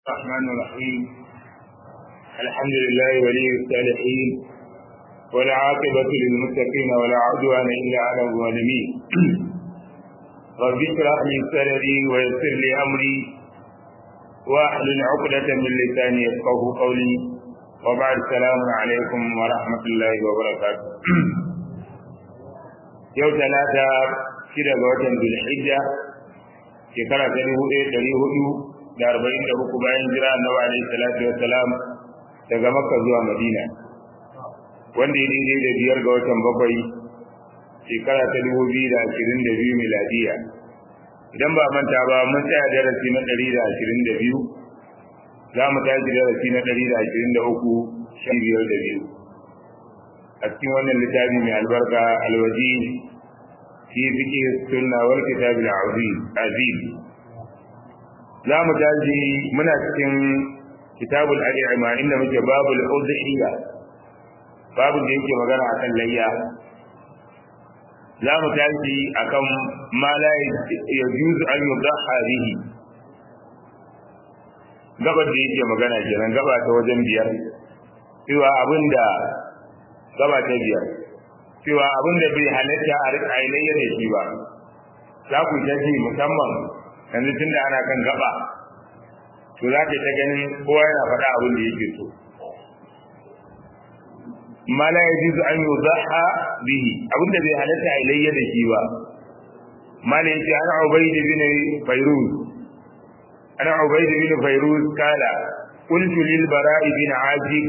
الرحمن الرحيم الحمد لله ولي الصالحين والعاقبة للمتقين ولا عدوان إلا على الظالمين رب اشرح لي صدري ويسر لي أمري واحلل عقدة من لساني يفقه قولي وبعد السلام عليكم ورحمة الله وبركاته يوم ثلاثة كده وطن ذو الحجة shekara ta dubu ɗaya ɗari hudu da arba'in da uku bayan jira annabi alaihi salatu wa salam daga makka zuwa madina wanda ya daidai da biyar ga watan bakwai shekara ta dubu biyu da ashirin da biyu miladiya idan ba manta ba mun tsaya darasi na ɗari da ashirin da biyu za mu tashi darasi na ɗari da ashirin da uku shan biyar da biyu a cikin wannan littafi mai albarka alwaji في فقه السنة والكتاب العظيم عظيم لا متاجي من cikin كتاب الأدعمة إن مجي باب الأضحية باب da yake magana akan layya za mu tashi akan ma la yajuzu an yudaha bihi gabar da yake magana kenan gaba ta wajen biyar cewa abinda gaba ta biyar cewa abin da bai halatta a rika ainihin da shi ba za ku ta ji musamman yanzu tunda ana kan gaba to za ka ta ganin kowa yana faɗa abin da yake so ma la yajuzu an yudaha bihi abin da bai halatta a ilayya da shi ba ma la yace ana ubayd bin fayruz ana ubayd bin fayruz kala قلت للبراء بن عازب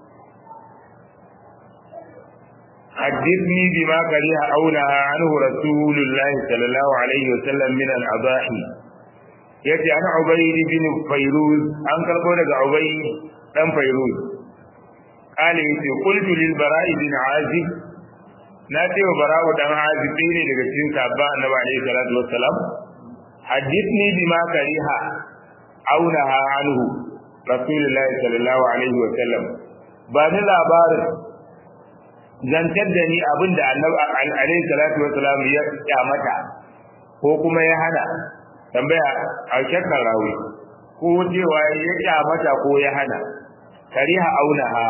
حدثني بما كره أو نهى عنه رسول الله صلى الله عليه وسلم من الأضاحي yace ana ubayd bin fayruz an karbo daga ubayd dan fayruz kale yace qultu lil bara'i bin azib na ce wa bara'u dan azib ne daga cikin sabba annabi alayhi salatu wassalam hadithni bima kariha aw naha anhu rasulullahi sallallahu alaihi wasallam ba ni labarin zantar da ni abin da annabi alaihi salatu wasalam ya kyamata ko kuma ya hana tambaya a shakkan rawi ko cewa ya kyamata ko ya hana kariha aunaha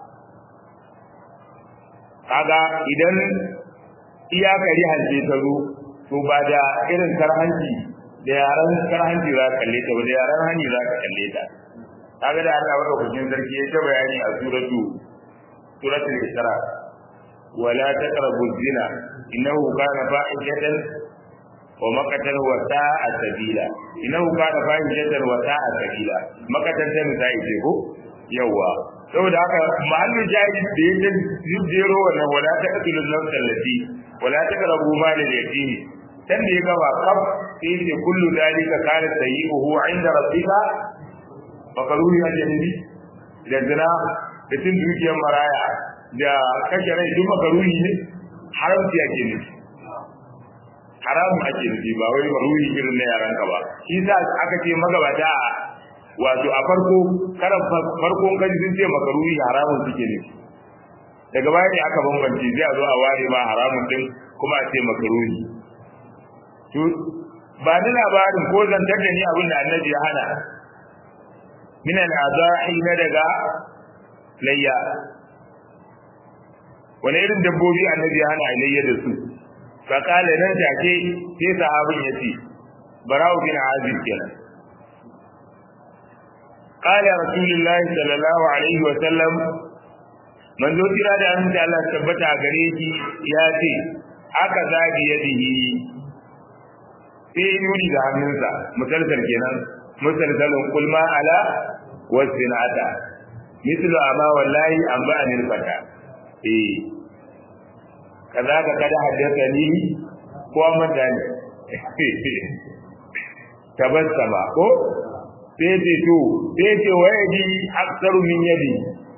kaga idan iya kariha ce ta zo to ba da irin karhanci da yaran karhanci za ka kalle ta ba da yaran hani za ka kalle ta kaga da Allah baka kucin sarki ya ta bayani a suratu suratul isra ولا تقربوا الزنا إنه كان فاحشة ومقتا وساء سبيلا إنه كان فاحشة وساء سبيلا مقتا تنسى ko yawa saboda haka mahallin jahil da yake jero wannan wala ta qatilu nafsa allati wala taqrabu mal al-yatim dan da ya gaba kaf sai ce kullu dalika kana sayyi'uhu 'inda rabbika fakaruhi ajnabi da zina da cin dukiyar maraya da kashe rai duk makaruhi ne haramci ake nufi haramu ake nufi ba wai maruhi irin na yaran ka ba shi sa aka ce magabata wato a farko karan farkon kaji sun ce makaruhi haramun suke nufi daga baya ne aka bambance zai a zo a ware ma haramun din kuma a ce makaruhi to ba ni labarin ko zantar da ni abin da annabi ya hana min al-adahi na daga layya wani irin dabbobi annabi ya hana alayya da su fa kala nan take sai sahabin yace bara'u bin azib kenan qala rasulullahi sallallahu alaihi wa sallam manzo kira da annabi Allah tabbata gare shi ya ce aka zagi yadihi sai yuri da hannunsa musalsal kenan musalsalun kulma ala wasinata mislu amma wallahi an ba'anil fata eh kaza ka kada haddasa ni ko manta ne tabassama ko sai ce to sai ce wayadi aksaru min yadi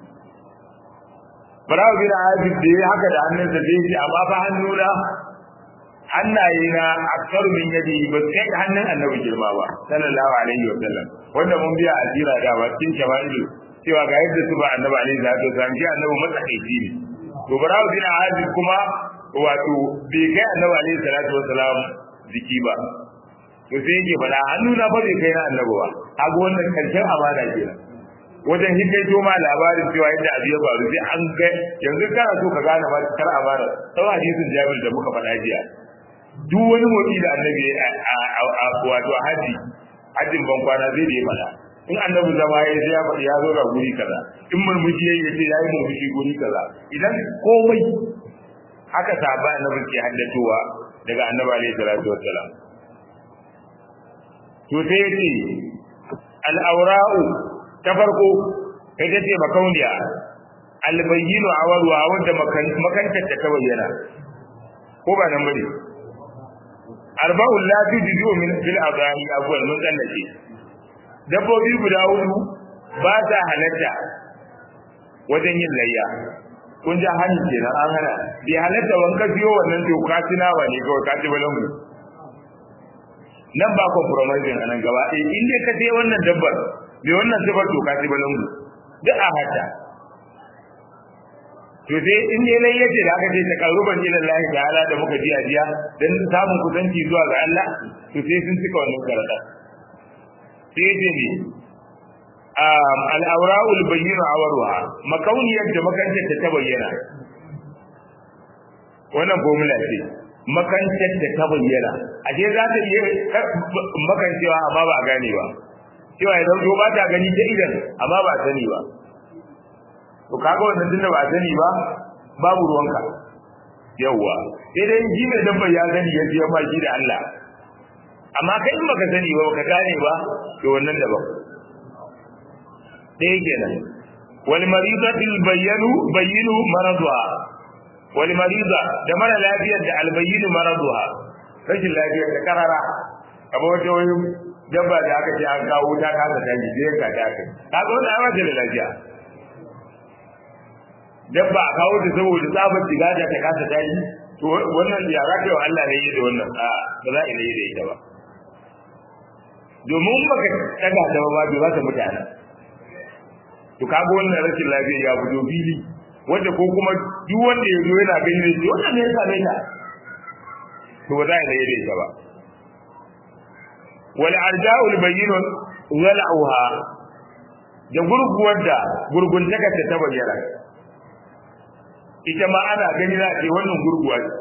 Barawo bin Azib da ya haka da hannunsa sai ce amma fa hannuna hannaye na aksaru min yadi ba sai hannun annabi girma ba sallallahu alaihi wa sallam wanda mun biya azira da ba cikin shamailu cewa ga yadda su ba annabi alaihi salatu wasallam shi annabi matsakaici ne to barawo bin azib kuma wato bai kai annabi alaihi salatu wasalam jiki ba to sai yake fada hannu na fa bai kai na annabi ba kaga wannan karshen amana kenan wajen hikaito ma labarin cewa yadda abu ya faru sai an ga yanzu kana so ka gane ma kar amana sau hadisin jabir da muka faɗa jiya duk wani motsi da annabi a wato haji hajjin ban kwana zai da ya faɗa in annabi zama ya sai ya faɗi ya zo ga guri kaza in murmushi ya ce ya yi murmushi guri kaza idan komai haka sahaba annabi ke haddatowa daga annabi alaihi salatu wassalam to sai ya ce al-awra'u ta farko ita ce makauniya al-bayyinu awalwa wanda makantar ta bayyana ko ba nan bane arba'un la tujidu min fil adani awwal mun tsallace dabbobi guda hudu ba ta halatta wajen yin layya kun ja hannu kenan an hana bai halatta wanka biyo wannan to ka tuna ba ne kawai ka ci balangu nan ba compromising anan gaba eh in dai ka je wannan dabbar bai wannan sifar to ka ci balangu duk a hata to sai in dai lai yace da aka ce ta karuban ila Allah ta'ala da muka ji ajiya dan samun kusanci zuwa ga Allah to sai sun cika wannan karata sai ce ne al'aura'ul bayyana awarwa makauniyar da makantar ta bayyana wannan formula ce makantar da ta bayyana a ce za ta iya makancewa amma ba a gane ba cewa idan zo ba ta gani ta idan amma ba a sani ba to kaga wannan tunda ba a sani ba babu ruwanka yawwa sai dai ji mai dabbar ya gani ya biya ma shi da Allah amma kai in baka sani ba baka gane ba to wannan daban ɗaya kenan wal maridatil bayyanu bayyinu maraduha wal marida da mara lafiyar da al bayyinu maraduha rashin lafiyar da karara kamar wata wani dabba da aka ce an kawo ta kasa tashi sai ka ta kai kaga wannan ai da lafiya dabba a kawo ta saboda tsabar shiga da ta kasa tashi to wannan ya za ka yi wa Allah ne yi da wannan a ba za a yi da ita ba domin baka daga ta ba bai ba ta mutane to kaga wannan rashin lafiya ya fito fili wanda ko kuma duk wanda ya zo yana gani ne shi wannan ne ya same ta to ba za a yi da ita ba wal arja'ul bayyinun wal'uha da gurguwar da gurguntaka ta bayyana ita ma ana gani na ce wannan gurguwa ce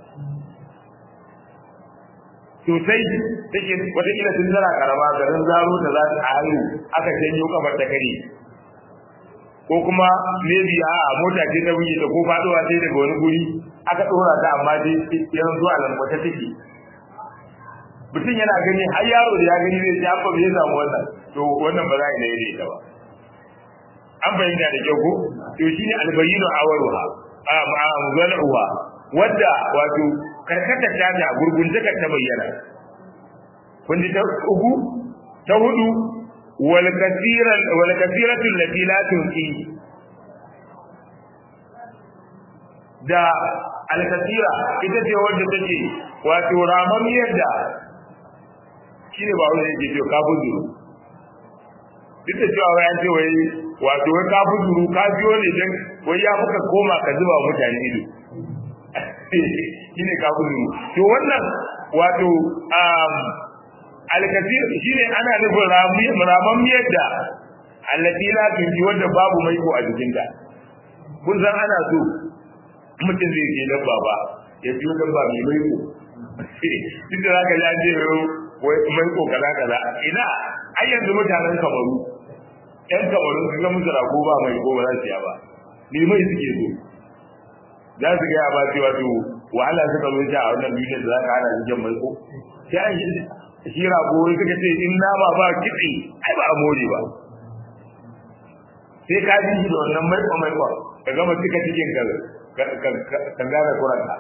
sosai take wataƙila tun tana karama garin zaro ta za ta hayo aka janyo kafar ta kare ko kuma maybe a mota ce ta buge ta ko faɗowa sai daga wani guri aka ɗora ta amma dai yanzu a lambata take mutum yana gani har yaro da ya gani zai ce abba bai samu wannan to wannan ba za a yi da ba an fahimta da kyau ko to shine albayyinu awaruha a zal'uha wadda wato karkata ta ta gurgunta ta bayyana kun ji ta uku ta hudu wal kasiran wal kasiratu allati la tunqi da al kasira ita ce wadda take wato ramamiyar da shine ba wani yake cewa kafin zuru duk da cewa wai an ce wai wato wai kafin zuru ka biyo ne dan wai ya fuka koma ka zuba mutane ido shine kafin zuru to wannan wato um alkasir shine ana nufin ramammiyar da allati la tunji wanda babu maiko a jikinta kun san ana so mutum zai ke dabba ba ya biyo dabba mai maiko duk da zaka ji an ce wai mai ko kaza kaza ina ai yanzu mutanen kamaru ɗan kamaru su ga musu rago ba mai ko ba za su ya ba ni mai suke so za su ga ba cewa to wahala suka zo ta a wannan duniyar da za ka hana su jan mai ko sai an yi shi rago wai suka ce in nama ba kitse ai ba a more ba sai ka ji shi da wannan mai ko mai ko ka gama cika cikin ka ka gane kuranka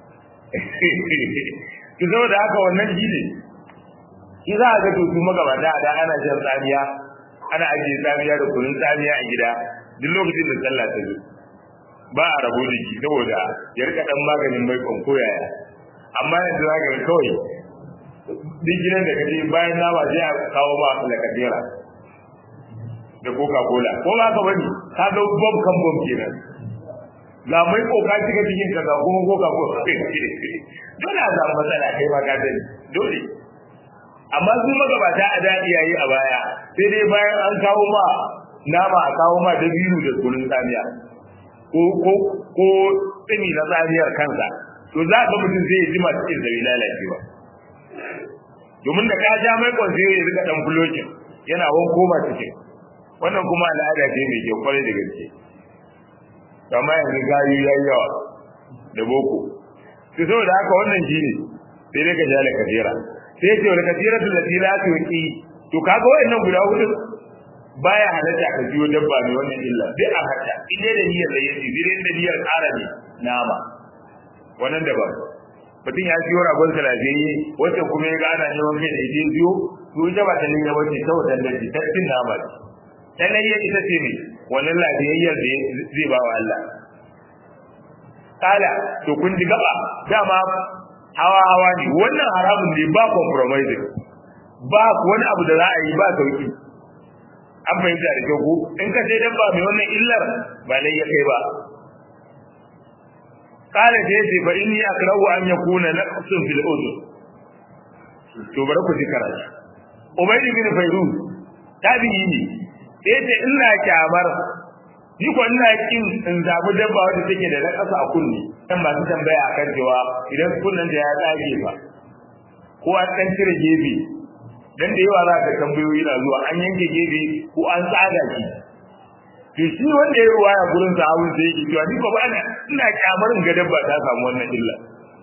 ki zo da haka wannan shi ne shi za a ga to kuma gaba da da ana jan tsamiya ana ajiye tsamiya da kunun tsamiya a gida duk lokacin da sallah ta zo ba a rabo da shi saboda ya rika dan maganin mai kon koyaya amma yanzu za ka ga kawai duk gidan da kaje bayan nama sai a kawo ma lakadera da coca cola ko ba ka bane ka ga bomb kan bomb kenan ga mai koka cika cikin ka ga kuma coca cola dole a samu matsala kai ma ka sani dole amma su magabata a da iyaye a baya sai dai bayan an kawo ma nama a kawo ma dabiru da kunun tsamiya ko ko ko tsini na tsamiyar kansa to za ka mutum zai ji masu cikin zai lalace ba domin da ka ja mai kwan sai ya rika dan bulokin yana wanko ma cikin wannan kuma al'ada ce mai kyau kwarai da gaske amma yanzu gayu yayi yawa da boko sai saboda haka wannan shine sai dai ka ja da kasira sai ce wal kasiratu lati la tuqi to kaga wayannan guda hudu baya halatta ka jiyo dabba ne wannan illa bi a hatta ide da niyyar da yake bi da niyyar ƙara ne nama wannan daban mutum ya siyo ragon salafiyayye wacce kuma ya gana neman kai da ije biyo to ita ba ta niyya wace ta wadan da ta cin nama ce ta niyya ita ce ne wannan lafiyayyar da zai ba wa Allah kala to kun ji gaba dama hawa hawa ne wannan haramun ne ba compromising ba wani abu da za a yi ba sauki an fahimta da kyau ko in ka sai dan ba mai wannan illar ba lai ya kai ba kala da yace fa inni akrahu an yakuna naqsun fil udhun to bari ku ji karatu ubayy bin fayruz tabi'i ne yace ina kyamar ni ko ina kin in zabi dabba wanda take da nakasa a kunni dan masu tambaya akan cewa idan kunnan da ya tsage ba ko an dan cire gefe dan da yawa za ka tambayoyi na zuwa an yanke gefe ko an tsaga shi to shi wanda ya ruwa ya gurin sahabin sai yake cewa ni ba bana ina kyamarin ga dabba ta samu wannan illa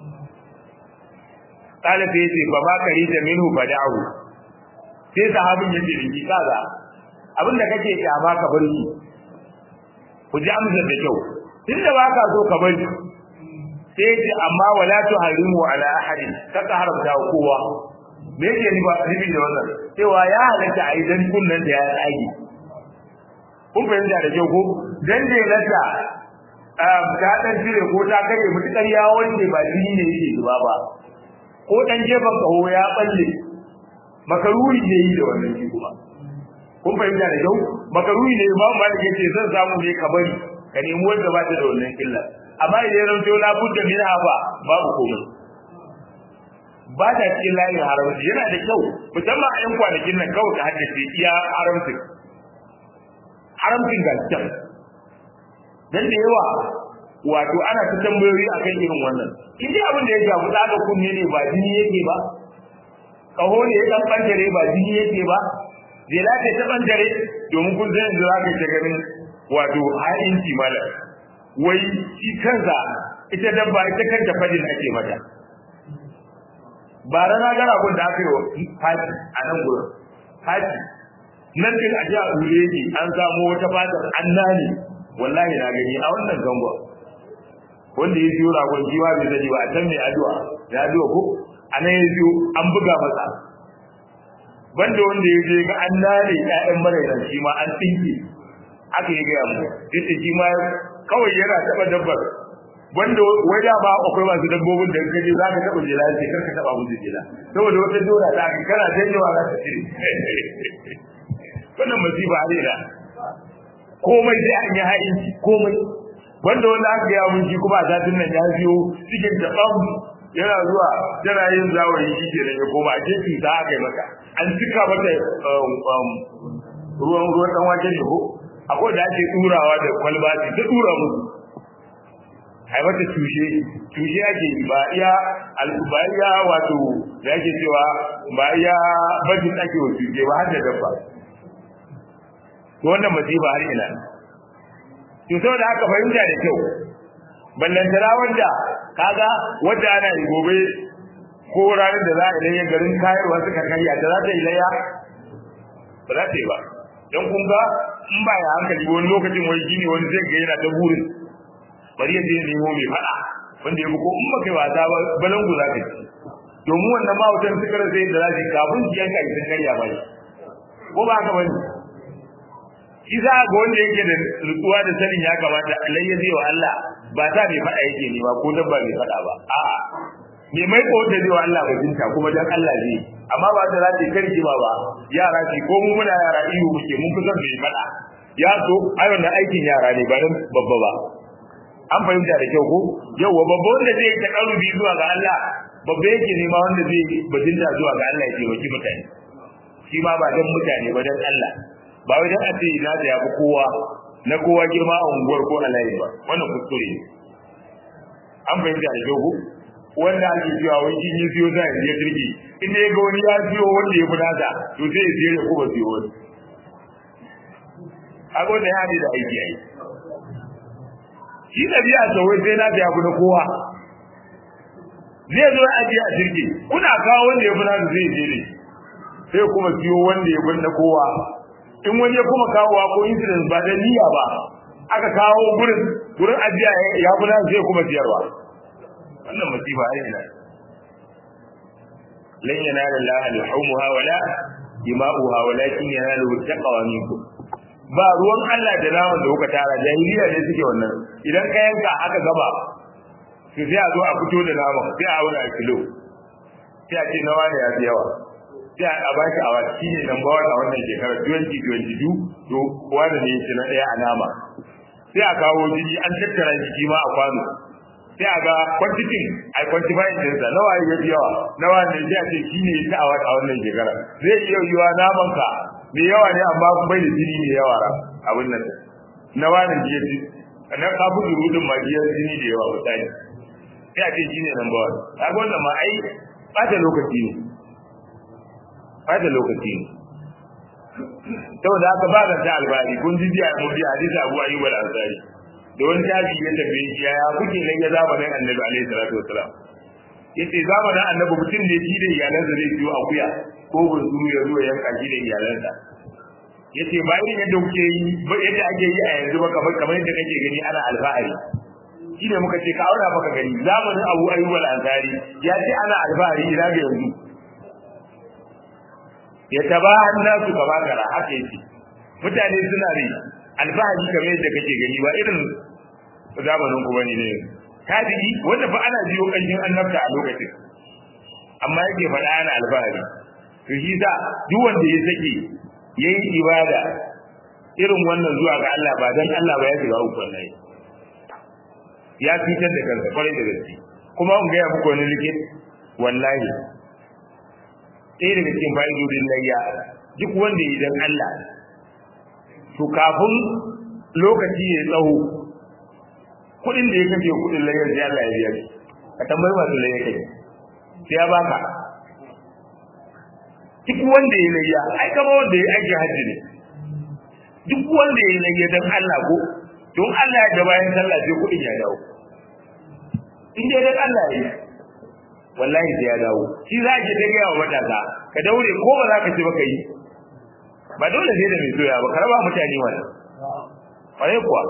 kala sai yace fa ma karita minhu fada'u sai sahabin yace ni kaza abinda kake kyama ka bar shi ku ji amsar da kyau tunda ba ka so ka bar shi sai ce amma wala tuharimu ala ahadin kaka haramta kowa me yake ni ba ribi da wannan cewa ya halatta a idan kunnan da ya tsage kun fahimta da kyau ko dan da lata ta dan jire ko ta kare mutukar ya wanke ba jini ne yake zuba ba ko dan gefen kaho ya balle makaruri ne yi da wannan shi kuma kun fahimta da kyau makaruri ne imam malik yace zan samu ne ka bari ka nemi wanda ba ta da wannan illa amma idan ran to la budda min hafa babu komai ba ta cikin layin haramci yana da kyau musamman a yan kwanakin nan kawai ka haddace iya haramci haramcin gaskiya dan da yawa wato ana ta tambayoyi akan irin wannan in dai abin da ya shafi tsaga kunne ne ba jini yake ba kaho ne ya dan bantare ba jini yake ba zela ce ta bantare domin kun san yanzu zaka ta ganin wato ha'inci mala wai shi kansa ita dabba ita kanta fadin ake mata ba rana gara gun da aka yi fati a nan gurin fati nan din a jiya ure ne an samu wata fatar annani wallahi na gani a wannan gangon wanda ya biyo ragon jiwa bai zani ba a can mai addu'a da addu'a ko a nan ya biyo an buga masa banda wanda ya je ga an nane ƴaƴan marairan shi ma an tsinke aka yi gaya mu yace shi ma kawai yana taɓa dabbar wanda wai da ba akwai masu dabbobin da kaje za ka taɓa jela sai kar ka taɓa musu jela saboda wata dora ta ka kana janyewa za ta cire wannan masifa ne da komai sai an yi ha'inci komai wanda wanda aka gaya mun shi kuma a satin nan ya biyo cikin daban yana zuwa yana yin zawayi shi ke da ya koma a cikin ta aka yi maka an cika mata ruwan ruwan dan wake ne ko akwai da ake turawa da kwalba ce ta tura musu ai mata tushe tushe ake ba iya ba iya wato da ake cewa ba iya bajin ake wa tushe ba har da dabba to wannan masifa har ina to saboda haka fahimta da kyau ballantana wanda kaga wanda ana yi gobe ko ranar da za a ilayya garin kayarwa suka karya da za ta yi layya ba za ta yi ba don kun ga in ba ya hankali wani lokacin wani gini wani zai ga yana ta burin bari ya je nemo mai faɗa wanda ya ko in ba kai wasa ba balangu za ka ci domin wannan mahautan suka rasa yadda za su kafin su yanka sun karya ba ko ba haka bane shi za ga wanda yake da nutsuwa da sanin ya kamata Allah ya zai wa Allah ba ta mai faɗa yake ne ba ko dabba mai faɗa ba a'a me mai ko da zai wa Allah bajinta kuma dan Allah zai amma ba da za ta karki ba ba yara ce ko mu muna yara iyo muke mun fi son mai faɗa ya so ai wannan aikin yara ne ba dan babba ba an fahimta da kyau ko yawa babba wanda zai ta karubi zuwa ga Allah babba yake nema wanda zai bajinta zuwa ga Allah ya taimaki mutane shi ma ba dan mutane ba dan Allah ba wai dan a ce ina da yafi kowa na kowa girma a unguwar ko a layi ba wannan kuskure ne an fahimta da dogo wanda ake cewa wai shi ne siyo za ya jirgi in ya ga wani ya siyo wanda ya fi nasa to sai ya siyo ya kuma siyo wani a gwada ya da aiki ai shi ɗabi'a sa wai sai na da ya fi na kowa zai zo ya ajiye a jirgi kuna kawo wanda ya fi nasa zai je ne sai kuma siyo wanda ya fi na kowa in wani ya kuma kawowa ko incident ba da niyya ba aka kawo gurin gurin ajiya ya fi nasa sai kuma siyarwa wannan musiba ai ina lan yanala Allah al-humuha wala dima'uha walakin yanalu taqwa minkum ba ruwan Allah da naman da kuka tara jahiliya ne suke wannan idan ka yanka aka gaba to sai a zo a fito da naman sai a auna kilo sai a ce nawa ne ya fi yawa sai a ba shi awa shi ne number one a wannan shekarar 2022 to wanda ne shi na ɗaya a nama sai a kawo jini an tattara jiki ma a kwano sai a ga kwantitin a kwantifayin ɗinsa nawa ya fi yawa nawa ne sai a ce shi ne ta awa a wannan shekarar zai iya yiwa naman ka mai yawa ne amma bai da jini mai yawa abin nan nawa ne jiya ji na kafin rudin ma jiya jini da yawa misali sai a ce shi ne number one kaga wannan ma ai ɓata lokaci ne ɓata lokaci ne saboda haka ba da ta albari kun ji jiya mun ji hadisi Abu Ayyub al-Ansari da wani tabi ya tafi shi ya kuke nan ya zamanin Annabi alaihi salatu wassalam yace zamanin Annabi mutum da shi da iyalansa zai ciwo akuya ko burzuru ya zo yanka shi da iyalansa yace ba irin yadda kuke yi ba yadda ake yi a yanzu ba kamar kamar yadda kake gani ana alfahari shi ne muka ce ka aura baka gani zamanin Abu Ayyub al-Ansari ya ce ana alfahari ina ga yanzu ya taba nasu kama kara haka yake mutane suna ne alfahari kamar yadda kake gani ba irin zamanin ku bane ne tabi'i wanda fa ana jiyo kanjin annabta a lokacin amma yake faɗa ana alfahari to shi sa duk wanda ya sake yayi ibada irin wannan zuwa ga Allah ba dan Allah ba ya shiga uku wallahi ya fitar da kansa kwarai da gaske kuma in gaya muku wani likit wallahi ɗaya daga cikin fa'idodin layya duk wanda ya dan Allah to kafin lokaci ya tsawo kuɗin da ya kashe kuɗin layyar sai Allah ya biya shi ka tambayi masu layya kai sai ya baka duk wanda ya layya ai kama wanda ya aiki hajji ne duk wanda ya layya dan Allah ko don Allah ya bayan sallah sai kuɗin ya dawo in dai dan Allah ya yi wallahi sai ya dawo shi za ki ta gaya wa matasa ka daure ko ba za ka ci ba ka yi ba dole sai da mai soya ba ka raba mutane wannan kwarai kuwa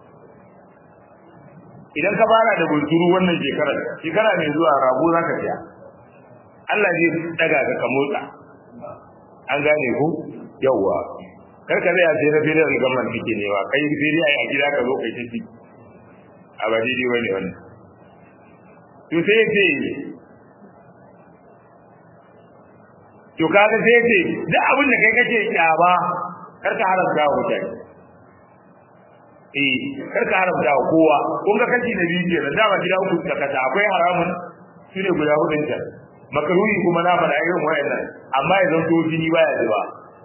idan ka fara da bunturu wannan shekarar shekara mai zuwa rago za ka siya Allah zai daga ka ka motsa an gane ku yawwa kar ka zai sai na fere da gamman kike ne wa kai fere ai a gida ka zo kai tafi a ba daidai bane wannan to sai ce to kaga sai ce duk abin da kai kace kyaba kar ka haramta wa mutane eh kar ka haramta wa kowa kun ga kashi da biyu kenan dama gida uku ta kasa akwai haramun shine guda hudun ta makaruhi kuma na fada irin wayannan amma ya zanto jini baya zuba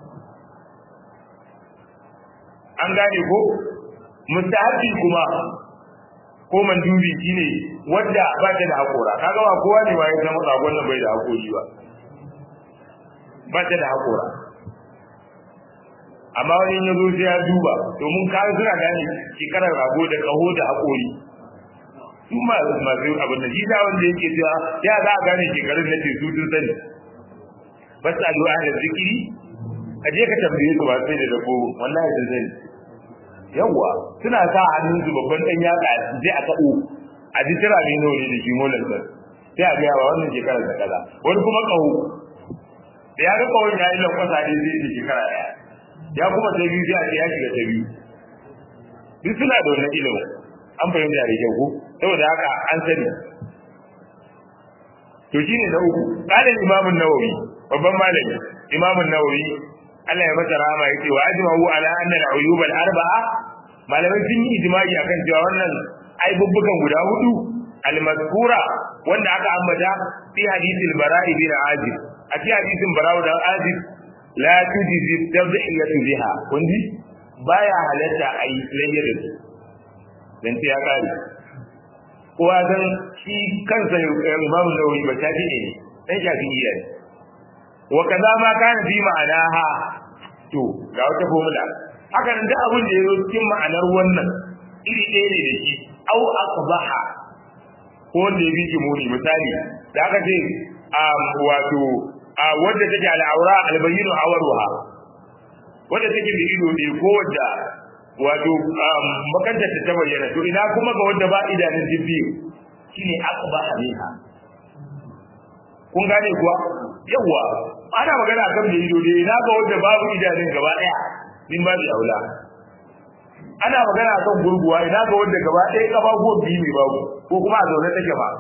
an gane ko mustahabi kuma ko mandubi shine wanda ba ta da hakora kaga ba kowa ne waye zama ragon nan bai da hakori ba ba ta da hakora amma wani ya zo sai ya duba domin kaga suna gane shekarar rago da kaho da hakori su ma masu abin da shi da wanda yake cewa ya za a gane shekarun na ce su sun sani ba sa du'a da zikiri a je ka tambaye su ba sai da dabo wallahi sun sani yawwa suna sa hannun su babban dan yatsa je a tabo a ji tira ne nawa ne da shi molan sa sai a ga wannan shekarar da kaza wani kuma kaho da ya ga kawai ya yi lankwasa ne zai yi shekara daya ya kuma ta biyu sai a ce ya shiga ta biyu duk suna da wannan ilimin an fahimta da kyau ko saboda haka an sani to shine na uku qala imamun nawawi babban malami imamun nawawi Allah ya masa rahama yace wa ajma'u ala anna al-uyub al-arba'a malamai sun yi ijma'i akan cewa wannan aibubbukan guda hudu al-mazkura wanda aka ambata fi hadithil bara'i bin azib a fi hadithin bara'u da azib la tujzi tadhiyatu biha kundi baya halatta ai layya da su dan sai ya kare kowa san shi kansa imamu nawawi ba ta ne dan shafi'iyya ne wa kaza ma kana fi ma'anaha to ga wata formula haka nan duk abin da ya zo cikin ma'anar wannan iri ɗaya ne da shi au aqbaha ko wanda ya biki muni misali da aka ce wato wanda take al'aura albayyinu awaruha wanda take da ido ne ko wanda wato makanta ta bayyana to ina kuma ga wanda ba idanun jibbi shine aqbaha minha kun gane kuwa yawa ana magana akan da ido ne ina ga wanda babu idanun gaba daya din babu aula ana magana akan gurguwa ina ga wanda gaba ɗaya kafafuwan biyu ne babu ko kuma a zaune take ba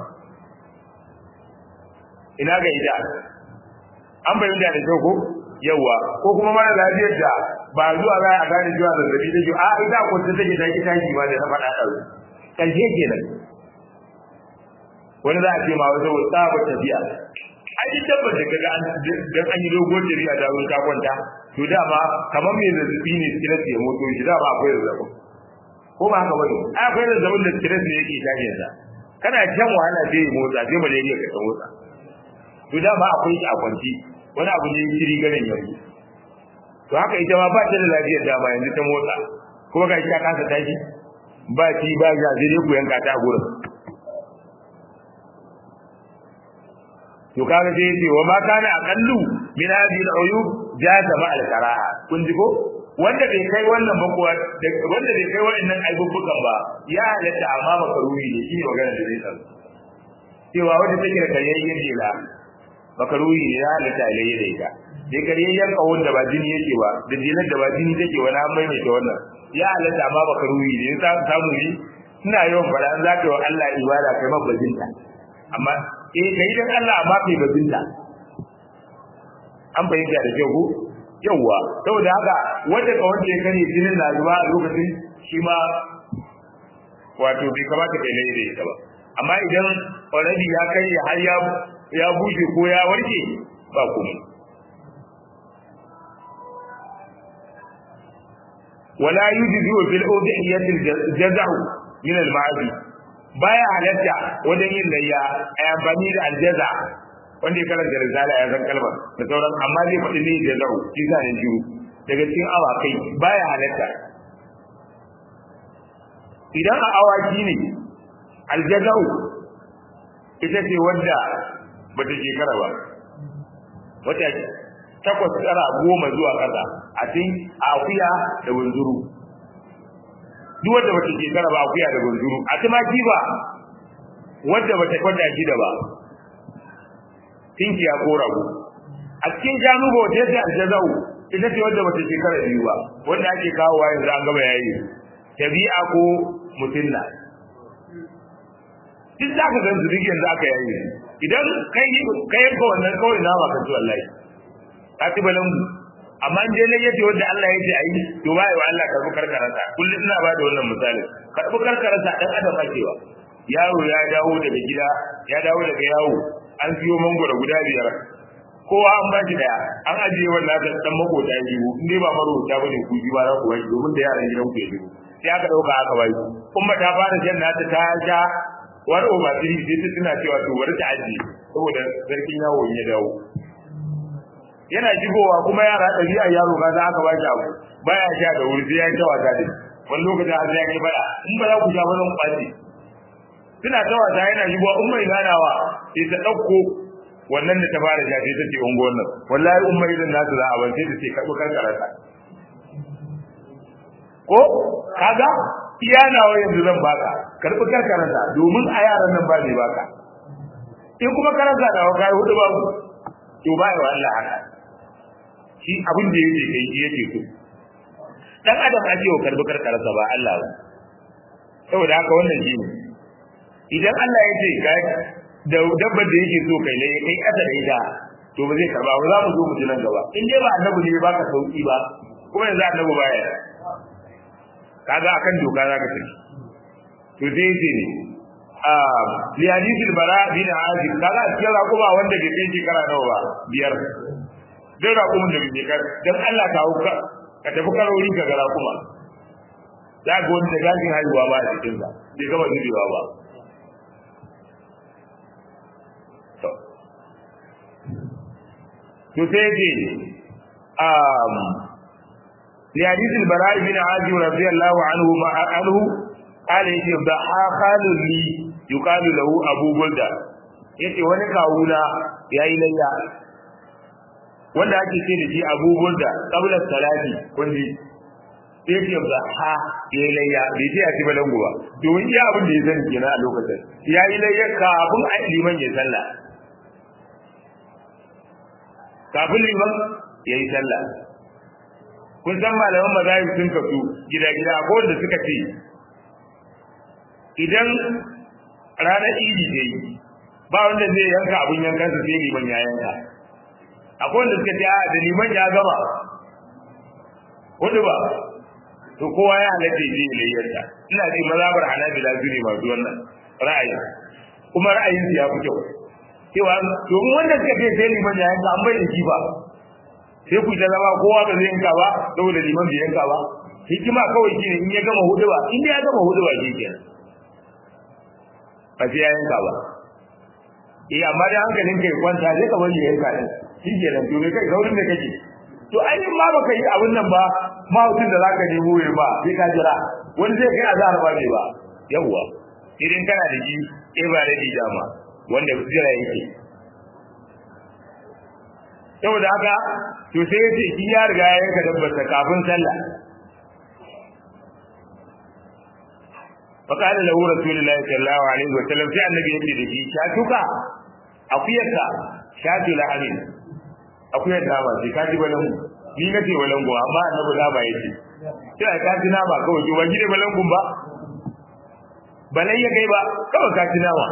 ina ga ida an bayyana da kyau ko yawa ko kuma mara lafiyar da ba zuwa za a gane zuwa zazzabi take a ida ko ta take taki taki ba da na faɗa ɗau ƙarshe kenan wani za a ce ma wata wata ba tafiya ai duk tabbas da kaga an dan an yi dogon tafiya da wurin ka kwanta to dama kamar mai zazzabi ne stress ya moto shi dama akwai zazzabi ko ba haka bane ai akwai zazzabin da stress ne yake tashi sa kana jan wahala sai ya motsa sai malaria ka ta motsa to dama akwai shi a kwanci wani abu ne shiri ganin yanzu to haka ita ma ba ta da lafiyar dama yanzu ta motsa kuma ga shi ta kasa tashi ba ci ba ya sai dai ku yanka ta a gurin to kaga sai yace wa ma kana aqallu min hadhihi al-uyub jaza ma al-qara'a kun ji ko wanda bai kai wannan ba kuwa wanda bai kai wannan aibubukan ba ya halatta amma makaruhi ne shine magana da zai tsaro cewa wanda take da karyayyen jela makaruhi ne ya halatta alayya da ita dai karyayyen kawon da ba jini yake ba da jelar da ba jini take wani an maimaita wannan ya halatta amma makaruhi ne ya samu ne suna yawan fara an zaka yi wa Allah ibada kai mabbajinta amma eh kai dan Allah amma kai bazinta an bayyana da kyau ko yawa saboda haka wanda ka wanda ya kare jinin na zuba a lokacin shi ma wato bai kamata kai laye da ita ba amma idan already ya kare har ya ya bushe ko ya warke ba kuma wala yujzi fil udhiyati al-jaz'u min al-ma'adi baya halatta wajen yin layya a amfani da aljaza wanda ya karanta risala ya san kalmar da sauran amma zai faɗi ne da zau shi sa ne shiru daga cikin awakai baya halatta idan a awaki ne aljazau ita ce wadda bata shekara ba wata takwas tsara goma zuwa ƙasa a cikin akuya da wanzuru duk wanda bata shekara ba akuya da gunzuru a tumaki ba wanda bata kwanda shi da ba tinki ya ko rago a cikin shanu ba wata yadda aljazau ita ce wanda bata shekara biyu ba wanda ake kawowa yanzu an gaba yayi tabi'a ko mutunna duk za ka gansu duk yanzu aka yayi idan kai kai yanka wannan kawai nama ka ci wallahi ka ci balangu amma in dai ne yace wanda Allah yace ayi to bai wa Allah karbu karkararsa kullum ina ba da wannan misali karbu karkararsa dan adam akewa yaro ya dawo daga gida ya dawo daga yawo an siyo mangoro guda biyar kowa an ba shi daya an ajiye wannan da dan makota ya jiwo in dai ba marota bane ku ji ba za ku wai domin da yaran gidan ku ya jiwo sai aka dauka aka bai kuma ta fara jan nata ta ja war over three sai ta tuna cewa to bari ta ajiye saboda sarkin yawo ya dawo yana shigowa kuma yara ɗabi'a yaro ka za aka bashi abu baya sha da wuri sai ya ta wasa da wani lokacin har sai ya kai bada in ba za ku sha ba zan kwace suna ta wasa yana shigowa in mai ganawa sai ta ɗauko wannan da ta fara sha sai ta ce unguwar nan wallahi in mai zan nasu za a ban sai ta ce karɓi karkararsa ko kaga iya nawa yanzu zan baka karɓi karkararsa domin a yaran nan ba zai baka in kuma karanta da kai hudu babu to ba wa Allah haka shi abin da yake kai shi yake so dan adam ake wa karbi karkarsa ba Allah ba saboda haka wannan shi ne idan Allah ya ce ka da dabbar da yake so kai ne kai kasa da ita to ba zai karba ba za mu zo mu ji nan gaba in dai ba annabi ne baka sauki ba kuma yanzu annabi baya kaga akan doka zaka tafi to sai yace ne li hadith al-bara bin azib kaga cikin raƙuma wanda bai kai shekara nawa ba biyar duk raƙumin da bai kai dan Allah ka hauka ka tafi karori ka ga raƙuma za ga wani da gashin haihuwa ba a cikin sa bai gama zubewa ba to sai ce um li hadith al-bara bin azib radiyallahu anhu ma anhu قال يجي ضحى خال لي يقال له ابو بلده yace wani kawuna yayi layya wanda ake ce da shi Abu Burda qabla salati kundi yace da ha yayi layya bai ce a ci balangu ba domin iya abin da ya sani kenan a lokacin yayi layya kafin a liman ya sallah kafin liman yayi sallah kun san malaman mazahib sun kasu gida-gida ko wanda suka ce idan ranar idi ta yi ba wanda zai yanka abin yankansa sai liman ya yanka akwai wanda suka ce a da liman ya gama wanda ba to kowa ya halatta ya je layyarsa ina ce mazabar hanabila su ne masu wannan ra'ayi kuma ra'ayin su ya fi kyau cewa domin wanda suka ce sai liman ya yanka an bai da shi ba sai ku ta zama kowa ba zai yanka ba saboda liman bai yanka ba hikima kawai shine in ya gama hudu ba in ya gama hudu ba shi kenan ba sai ya yanka ba eh amma da hankalin kai kwanta sai ka bari ya yanka din shi ke nan to me kai saurin da kake to ai ma baka yi abin nan ba ma hutun da zaka nemo ya ba sai ka jira wani zai kai azhar ba ne ba yawwa idan kana da shi eh ba da dama wanda jira yake saboda haka to sai ya ce shi ya riga ya yanka dabbar kafin sallah فقال له رسول الله صلى الله عليه وسلم في النبي يجي دشي شاتوك akuyarka shatu la'amin akuyar da ba sai kaji balan ni nace balan go amma annabi da ba yace sai ka ji nama kawai to waje balan gun ba balai ya kai ba kawai ka ji nama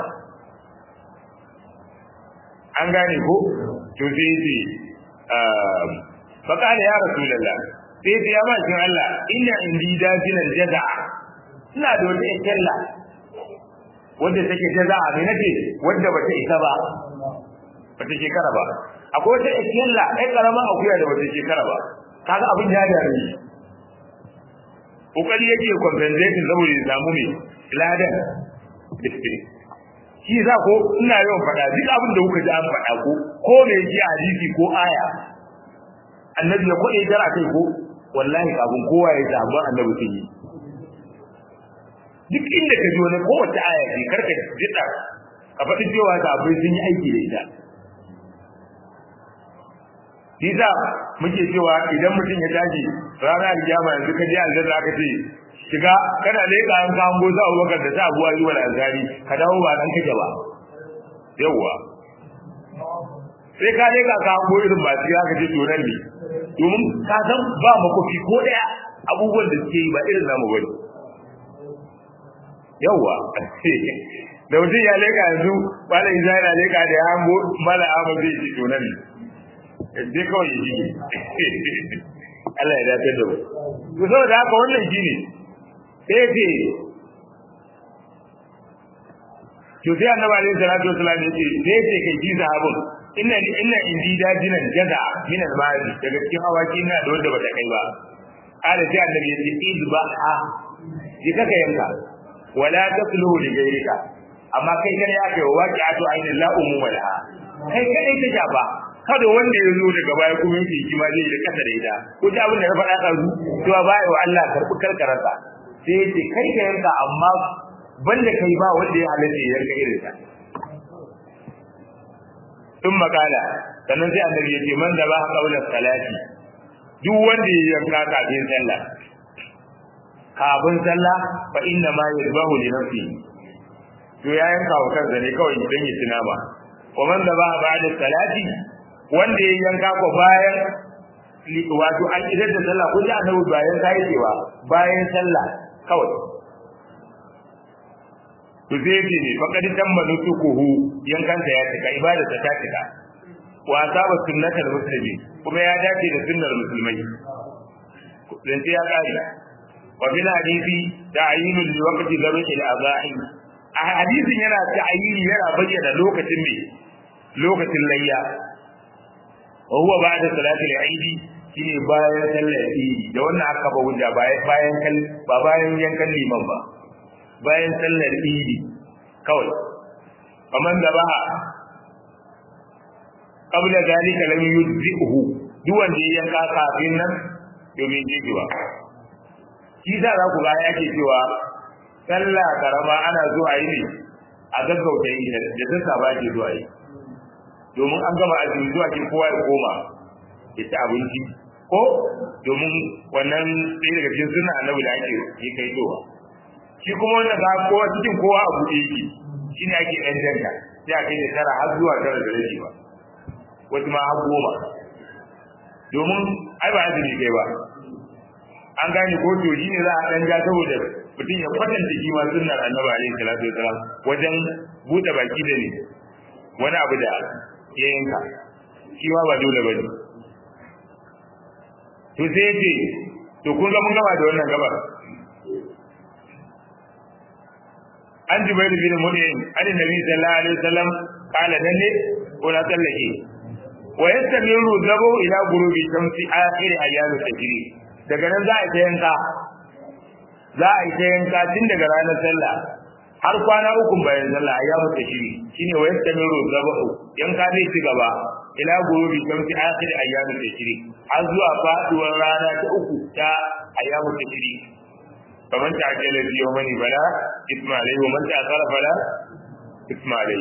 an gane ko to sai yace fa kana ya rasulullah sai ya ma shin Allah inna indi dajinan jaza'a ina da wata ikella wanda take jaza'a ne nake wanda bata isa ba bata shekara ba akwai wata ikella ai karama akuya da bata shekara ba kaga abin ya da rai kokari yake compensation saboda ya samu ne ladan shi za ko ina yawan faɗa duk abin da kuka ji an faɗa ko ko me yake hadisi ko aya annabi ya kwade jara kai ko wallahi kafin kowa ya samu annabi sun yi duk inda ka ji wani kowace aya ce karka jida ka faɗi cewa sahabbai sun yi aiki da ita Nisa muke cewa idan mutum ya tashi rana alkiyama yanzu ka je aljanna aka ce shiga kana leƙa an ka hango sa Abubakar da sa Abu Ayyub al-Ansari ka dawo ba dan kake ba yawwa sai ka leƙa ka hango irin ba sai aka ce to nan ne domin ka san ba makofi ko daya abubuwan da suke yi ba irin namu bane yawwa da mutum ya leka yanzu bala isa yana leka da ya hango mala amma zai ce to nan dai kawai ya shige Allah ya dace da mu to saboda haka wannan shine sai ce to sai annabi alaihi salatu wasallam ya ce sai ce kai ji sahabun inna inna indi dajinan jaza min al-mali daga cikin awaki ina da wanda bata kai ba ala sai annabi ya ce idbaha ji kaka yanka wala tasluhu li ghayrika amma kai kada ya kai waqi'atu ainin la umuma laha kai kada ta shafa kada wanda ya zo daga baya kuma yake shi ma zai da kasa da ita ko ta abin da na faɗa ka zu cewa ba wa Allah karbi karkararsa sai yace kai ka yanka amma banda kai ba wanda ya halatta ya yanka irin ta sun makala sannan sai annabi ya ce man da ba qawla salati duk wanda ya yanka kafin sallah kafin sallah fa inna ma yadbahu li nafsi to ya yanka wa kansa ne kawai dan ya tuna ba wa man da ba ba'da salati wanda ya yanka ko bayan wato an idar da sallah ko da annabi bayan kai cewa bayan sallah kawai to sai ce ne fa kadi tamma nusukuhu yankansa ya cika ibadarsa ta cika wa asaba sunnatal muslimi kuma ya dace da sunnar musulmai dan ya kare وفي الحديث تعيين لوقت ذبح الأضاحي a hadisin yana ta ayyini yana bayyana lokacin ne lokacin layya wa huwa ba'da salatul eid shine bayan sallar eid da wannan aka ba hujja bayan kan ba bayan yankan liman ba bayan sallar eid kawai faman da ba qabla zalika lam yujzihu duk wanda ya yanka kafin nan domin jejewa shi za za ku ga yake cewa sallah karama ana zuwa yi ne a gaggauta yi da sassa ba ke zuwa yi domin an gama azumi zuwa ke kowa ya koma ya ci abinci ko domin wannan ɗaya daga cikin suna annabi da ake yi kai zuwa shi kuma wannan ga kowa cikin kowa a buɗe yake shi ne ake ɗan janka sai a kai da tara har zuwa tara da rashi ba wasu ma har goma domin ai ba azumi kai ba an gane ko to shi ne za a ɗan ja saboda mutum ya kwatanta shi ma sunnar annabi alaihi salatu wasalam wajen buɗe baki da ne wani abu da ya yanka shi ma ba dole ba ne to sai ce to kun ga mun gama da wannan gabar an jubair bin mudin an nabi sallallahu alaihi wasallam kala dan ne ko na tsallake wa yastamiru zabu ila gurubi shamsi akhir ayyam tajri daga nan za a ta yanka za a yi ta yanka tun daga ranar sallah har kwana uku bayan sallah ayyamu tajri shine wa yastamiru zabu yanka zai ci gaba ila gurubi shamsi akhir ayyam tajri har zuwa faduwar rana ta uku ta ayyamu tajri faman ta'ajjala fi yawmani bala isma'ilai wa man ta'akhara fala isma'ilai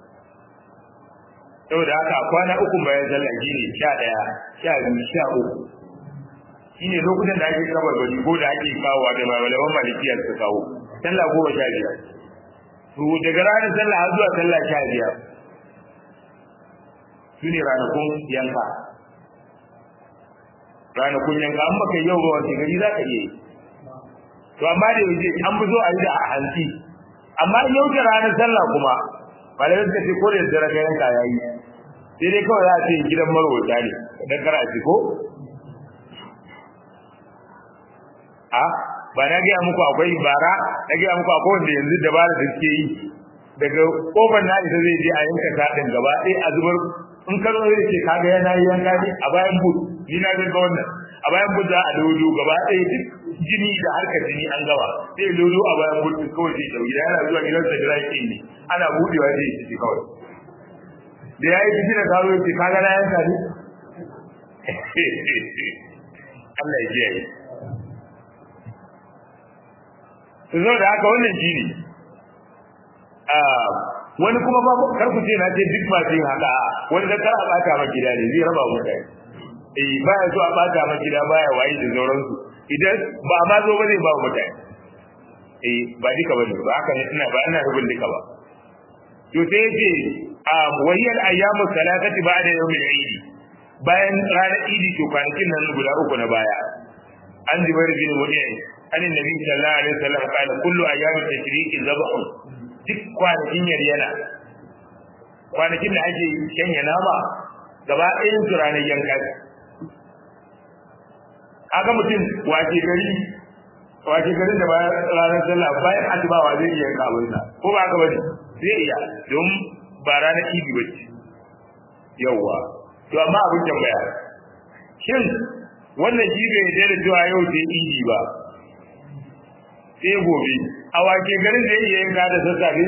saboda haka kwana uku bayan sallah shine 11 sha biyu shine lokutan da ake kabar bari ko da ake kawo da malaman malikiya su kawo sallah goma sha biyar to daga ranar sallah har zuwa sallah sha biyar su ne ranakun yanka ranakun yanka an baka yau ba wace gari za ka iya yi to amma da yaushe an fi so a yi da a hanci amma yau da ranar sallah kuma malamai suka ce ko da daddare ka yanka ya yi sai dai kawai za a ce gidan marwata ne dan kara ci ko a ba na gaya muku akwai bara na gaya muku akwai wanda yanzu dabara da suke yi daga kofar na isa zai je a yanka taɗin gaba ɗaya a zubar in ka zo zai ce kaga yana yi yanka ne a bayan bud ni na ga wannan a bayan bud za a dodo gaba ɗaya duk jini da harkar jini an gaba sai dodo a bayan bud kawai sai da gida yana zuwa gidansa da zai ne ana budewa sai shi kawai da yayi jiki da karo ce kaga na yanka ne Allah ya kiyaye to zo da haka wannan jini wani kuma ba kar ku ce na ce duk ba jin haka wani da kar a bata ma gida ne zai raba mutane eh baya so a bata ma gida baya wayi da sauransu idan ba ma zo ba zai ba mutane eh ba duka bane ba haka ne ina ba ina rubun duka ba to sai yace a wahiyal ayyamu salatati ba'da yawmil eid bayan ranar idi to kwanakin nan guda uku na baya an jibar bin mu'min an nabi sallallahu alaihi wasallam kana kullu ayyamit tashriqi zabhun duk kwanakin yaryana kwanakin da ake shanya nama gaba ɗayan su ranar yanka kaga mutum wace gari wace garin da bayan ranar sallah bayan asubawa zai iya yanka abin sa ko ba ka bane zai iya don ba ranar idi ba ce yawwa to amma abin tambaya shin wannan shi bai yarda da cewa yau sai idi ba sai gobe a wake garin da iya yanka da sassafe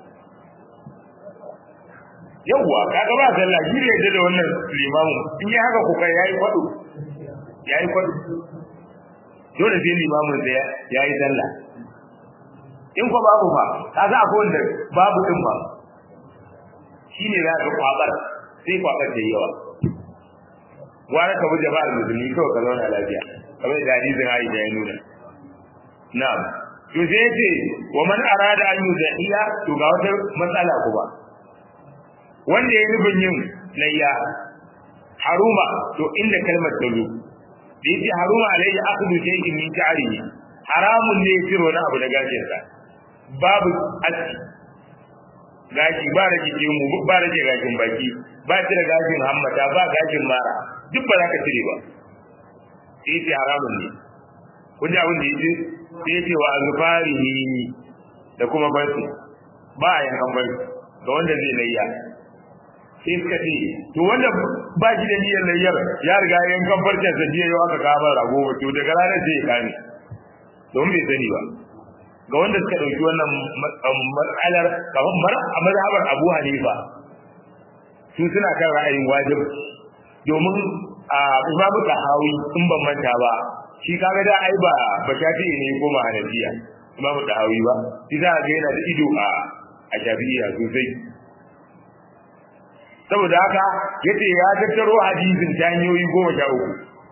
yawwa kaga ba sallah shi ne yadda da wannan limamu in yi haka kuka yayi kwado yayi kwado dole sai limamun da yayi sallah in ko babu fa kaga akwai wanda babu din ba shine za ka kwabar sai kwabar da yawa gwara ka bi jama'ar musulmi kawai ka zauna lafiya kamar da hadisin Aisha ya nuna na'am to sai yace wa man arada an yuzahiya to ga wata matsala kuma wanda ya nufin yin layya haruma to inda kalmar ta zo da yace haruma alayhi akhdhu shay'in min sha'rihi haramun ne ya wani abu da gashin sa babu aski gashi ba rage mu ba rage gashin baki ba cire gashin hammata ba gashin mara duk ba za ka cire ba sai yace haramun ne kun ji abin da yace sai yace wa azfarihi da kuma barci ba a yankan bari ga wanda zai layya sai suka ce to wanda ba shi da niyyar layyar ya riga yankan farcen sa jiya yau aka kawo rago ba to daga ranar sai ya kame don bai sani ba ga wanda suka dauki wannan matsalar kamar a mazhabar Abu Hanifa su suna kan ra'ayin wajib domin a Imam Tahawi in ban manta ba shi kaga da ai ba ba shafi'i ne ko ma Hanafiya Imam Tahawi ba shi za ga yana da ido a a Shafi'iyya sosai saboda haka yace ya tattaro hadisin ta hanyoyi goma sha uku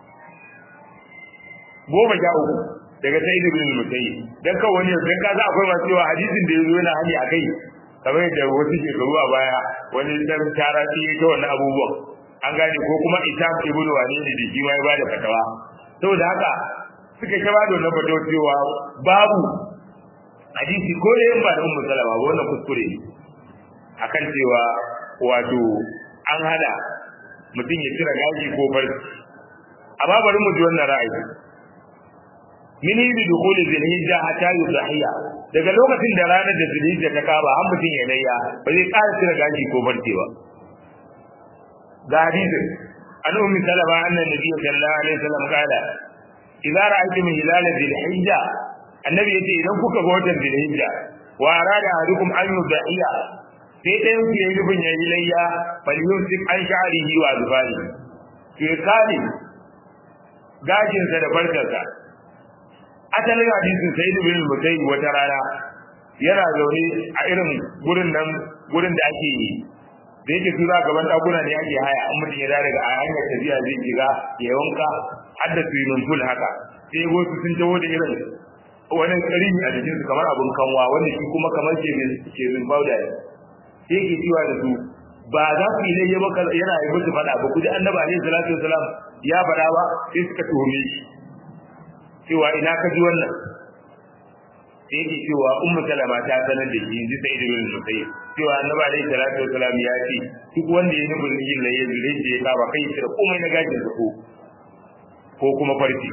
goma sha uku daga sai ibn al-musayyib dan kawai wani dan kaza akwai masu cewa hadisin da yazo yana hani akai kamar yadda wasu shekaru a baya wani dan tara shi ya ga wannan abubuwan an gane ko kuma ita ibn wani ne da shi ma ya bada fatawa saboda haka suka ta bada wannan fatawa cewa babu hadisi ko da yan ba da ummu salama ba wannan kuskure ne akan cewa wato an hada mutum ya cire gashi ko farki amma bari mu ji wannan ra'ayi min yi dukuli zilhijja hatta yudhiya daga lokacin da ranar da zilhijja ta kaba an mutum ya layya ba zai ƙara cire gashi ko farki ba ga hadisin an ummi salama annan nabi sallallahu alaihi wasallam kala idza ra'aytum hilal zilhijja annabi yace idan kuka ga watan zilhijja wa arada ahadukum an yudhiya sai ɗayan ku yayi rubin yayi layya bal yusik an sha'rihi wa zubari ke kale gashinsa da barkarsa asalin hadisin sai da bin mutai wata rana yana zaune a irin gurin nan gurin da ake yi da yake tura gaban dakuna ne ake haya an mutum ya daga a hanyar tafiya zai shiga ya wanka har da swimming pool haka sai wasu sun taho da irin wani karini a jikinsu kamar abin kanwa wanda shi kuma kamar ke min powder sai ke cewa da su ba za ku yi layya ba yana yi musu faɗa ba ku ji annabi alaihi salatu wasalam ya faɗa ba sai suka tuhume shi cewa ina ka ji wannan sai yake cewa ummu salama ta sanar da shi ji sai da yin sosai cewa annabi alaihi salatu wasalam ya ce duk wanda ya nufin yin layya zai je ya kaba kai shi da komai na gajin sa ko ko kuma farki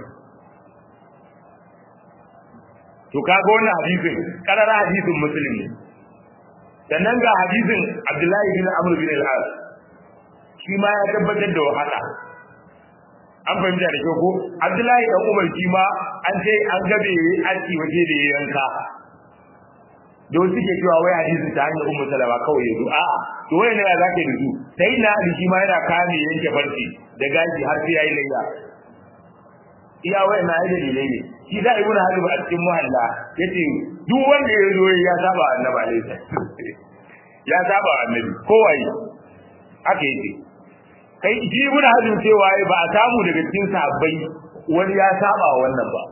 to kaga wannan hadisin karara hadisin musulmi sannan ga hadisin Abdullahi bin Amr bin al-As shi ma ya tabbatar da haka an fahimta da kyau ko Abdullahi dan Umar shi ma an ce an gabe aski waje da yanka don suke cewa wai hadisin ta hanyar Ummu Salama kawai yazo a'a to wai ne ya zake da su sai na Ali shi ma yana kame yanke farci da gaji har sai yayi layya iya wai na yi dalilai ne shi da ibnu Hazm a cikin muhalla yace duk wanda ya zo ya saba annabi alaihi ya saba annabi kowai haka yake kai shi ibn hazm cewa ba a samu daga cikin sahabbai wani ya saba wannan ba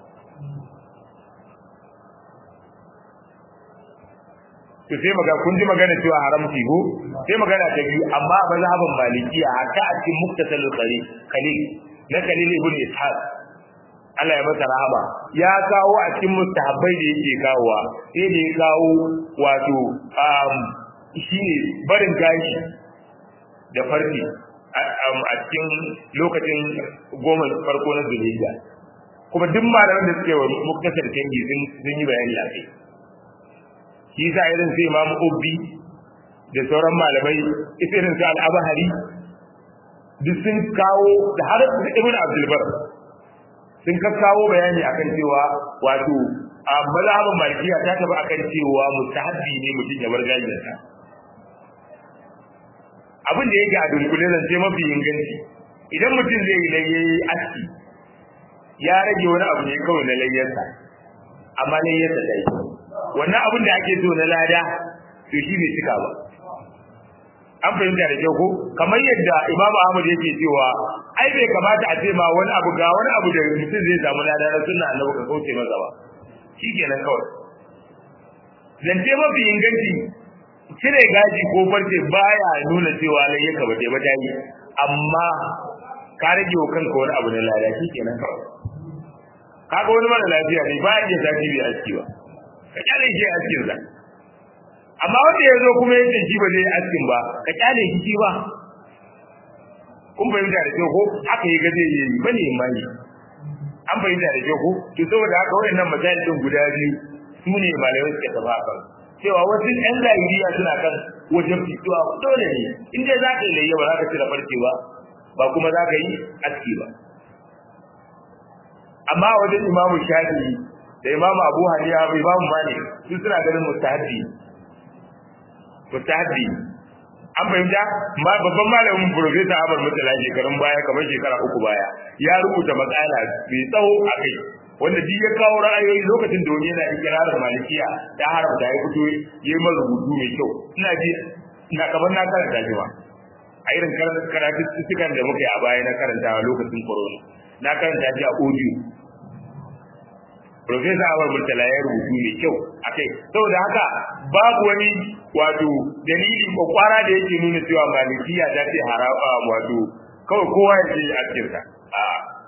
to sai maga kun ji magana cewa haramci ko sai magana ta biyu amma a mazhaban malikiya hatta a cikin muktasal qari khalil na khalil ibn ishaq Allah ya masa rahama ya kawo a cikin mustahabbai da yake kawowa sai da ya kawo wato um shine barin gashi da farki a cikin lokacin goma farko na zulhijja kuma duk malaman da suke wa muktasar tangi sun yi bayani a kai shi sa irin sai imamu ubbi da sauran malamai irin su al'abahari duk sun kawo da har ibn abdulbar sun kawo bayani akan cewa wato a mazhabin malikiya ta taba akan cewa mustahabbi ne mutum ya bar gajinsa abin da yake a dunkule zan ce mafi inganci idan mutum zai yi layyayi aski ya rage wani abu ne kawai na layyarsa amma layyarsa ta yi wannan abin da ake so na lada to shi bai cika ba an fahimta da kyau ko kamar yadda imamu ahmad yake cewa ai bai kamata a ce ma wani abu ga wani abu da mutum zai samu lada na sunna annabi ka kauce masa ba shikenan kawai zance mafi inganci cire gaji ko farce baya nuna cewa lai yaka ba ba ta yi amma ka rage wa kanka wani abu na lada shikenan kawai kaga wani mara lafiya ne ba ya sati bai aski ba ka kyale shi askin sa amma wanda ya zo kuma yake shi ba zai askin ba ka kyale shi shi ba kun fahimta da kyau ko haka yi gaje yi ba ne mai an fahimta da kyau ko to saboda haka wayannan majalin guda biyu su ne malamai suka tafi akan cewa wasu ɗan zahiriya suna kan wajen fitowa dole ne in dai za ka yi layya ba za ka cire farce ba ba kuma za ka yi aski ba amma a wajen imamu shafi'i da imamu abu haniya da imamu malik su suna ganin mustahabbi mustahabbi an fahimta ma babban malamin profesa Ahmad Mutala shekarun baya kamar shekara uku baya ya rubuta matsala mai tsawo a kai wanda duk ya kawo ra'ayoyi lokacin da wani yana ikirarin malikiya ta haramta ya fito ya yi masa rubutu mai kyau ina ji ina kamar na karanta shi ma a irin karatuttukan da muka yi a baya na karantawa lokacin corona na karanta shi a audio Profesa Awar Murtala ya rubutu mai kyau akai saboda haka babu wani wato dalili ko kwara da yake nuna cewa malikiya ta ce haraba wato kawai kowa ya ce a cikin ta a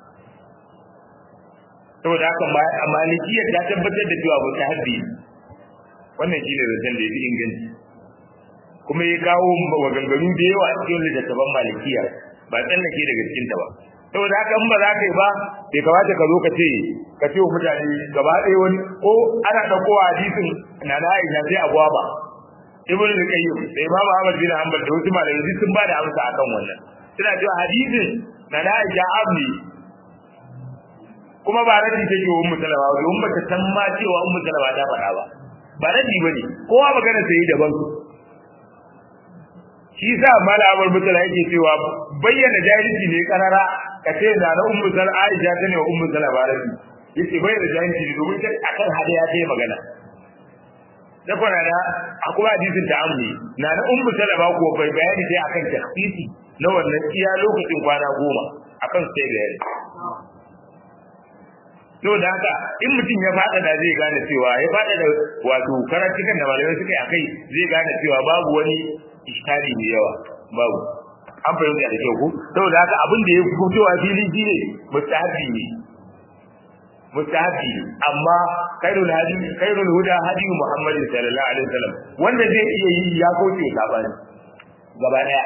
saboda haka malikiya ta tabbatar da cewa ta haddi wannan shine zancen da yafi inganci kuma ya kawo maganganu da yawa a cikin littattafan malikiya ba tsallake daga cikin ta ba saboda haka in ba za ka yi ba bai kamata ka zo ka ce ka ce wa mutane gaba ɗaya wani ko ana ɗauko hadisin na na aisha sai a gwaba ibn al-qayyim da imam ahmad bin hanbal da wasu malamai sun ba da amsa akan wannan suna cewa hadisin na na aisha abni kuma ba radi take wa ummu salama ba ummu ta san ma cewa ummu salama ta faɗa ba ba radi bane kowa magana sai daban shi sa malamar mutala yake cewa bayyana jahilci ne karara ka ce na na ummu sal aisha ta ne wa ummu sal barati yace bayyana jahilci ne domin kai akan hadiya ta yi magana da kwana da akwai hadisin ta amni na na ummu sal ba ko bai bayani sai akan takhsisi na wannan iya lokacin kwana goma akan sai da yari to da haka in mutum ya fada da zai gane cewa ya fada da wato karatukan da malamai suka yi akai zai gane cewa babu wani iskali mai yawa babu an fahimta da kyau ko saboda haka abin da ya fitowa fili shine mustahabi ne mustahabi amma khairul hadi khairul huda hadi Muhammad sallallahu alaihi wasallam wanda zai iya yi ya kauce sabani gaba daya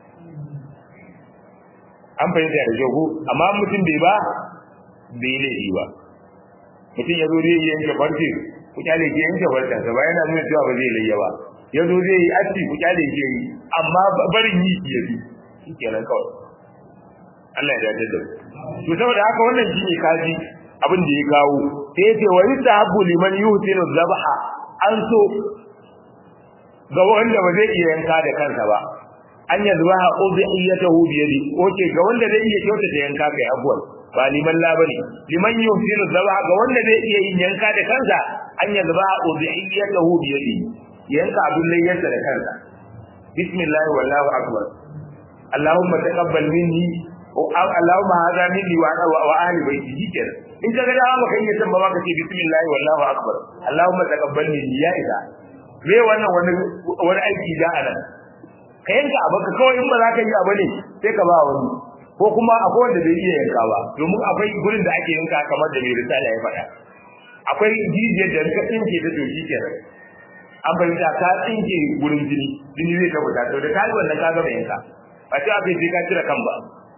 an fahimta da kyau ko amma mutum bai ba bai laifi ba mutum ya zo zai yi yanke farce ku kyale ke yanke farce sa ba yana nuna cewa ba zai layya ba ya zo zai yi aski ku kyale ke yi amma barin yi ya bi shi kenan kawai Allah ya dace da to saboda haka wannan shi ne kaji abin da ya kawo sai ya ce wa yusahabu liman yuhsinu dhabha an so ga wanda ba zai iya yanka da kansa ba an yazbaha udhiyatahu bi yadi oke ga wanda zai iya kyautata yanka kai abuwan ba liman la bane liman yuhsinu dhabha ga wanda zai iya yin yanka da kansa an yazbaha udhiyatahu bi yadi yanka abin layyarsa da kansa bismillah wallahu akbar allahumma taqabbal minni allahumma hadha minni wa wa ahli baiti jikin in ka ga da maka iya san ba ka ce bismillah wallahu akbar allahumma taqabbal minni ya isa me wannan wani wani aiki da anan ka yanka abaka kawai in ba za ka yi abu ne sai ka ba wani ko kuma akwai wanda bai iya yanka ba domin akwai gurin da ake yanka kamar da mai risala ya faɗa akwai jijiyar da ka tsinke ta to shi kenan an fahimta ka tsinke gurin jini jini zai ta fita to da ka yi wannan ka gama yanka ba sai aka sai ka cire kan ba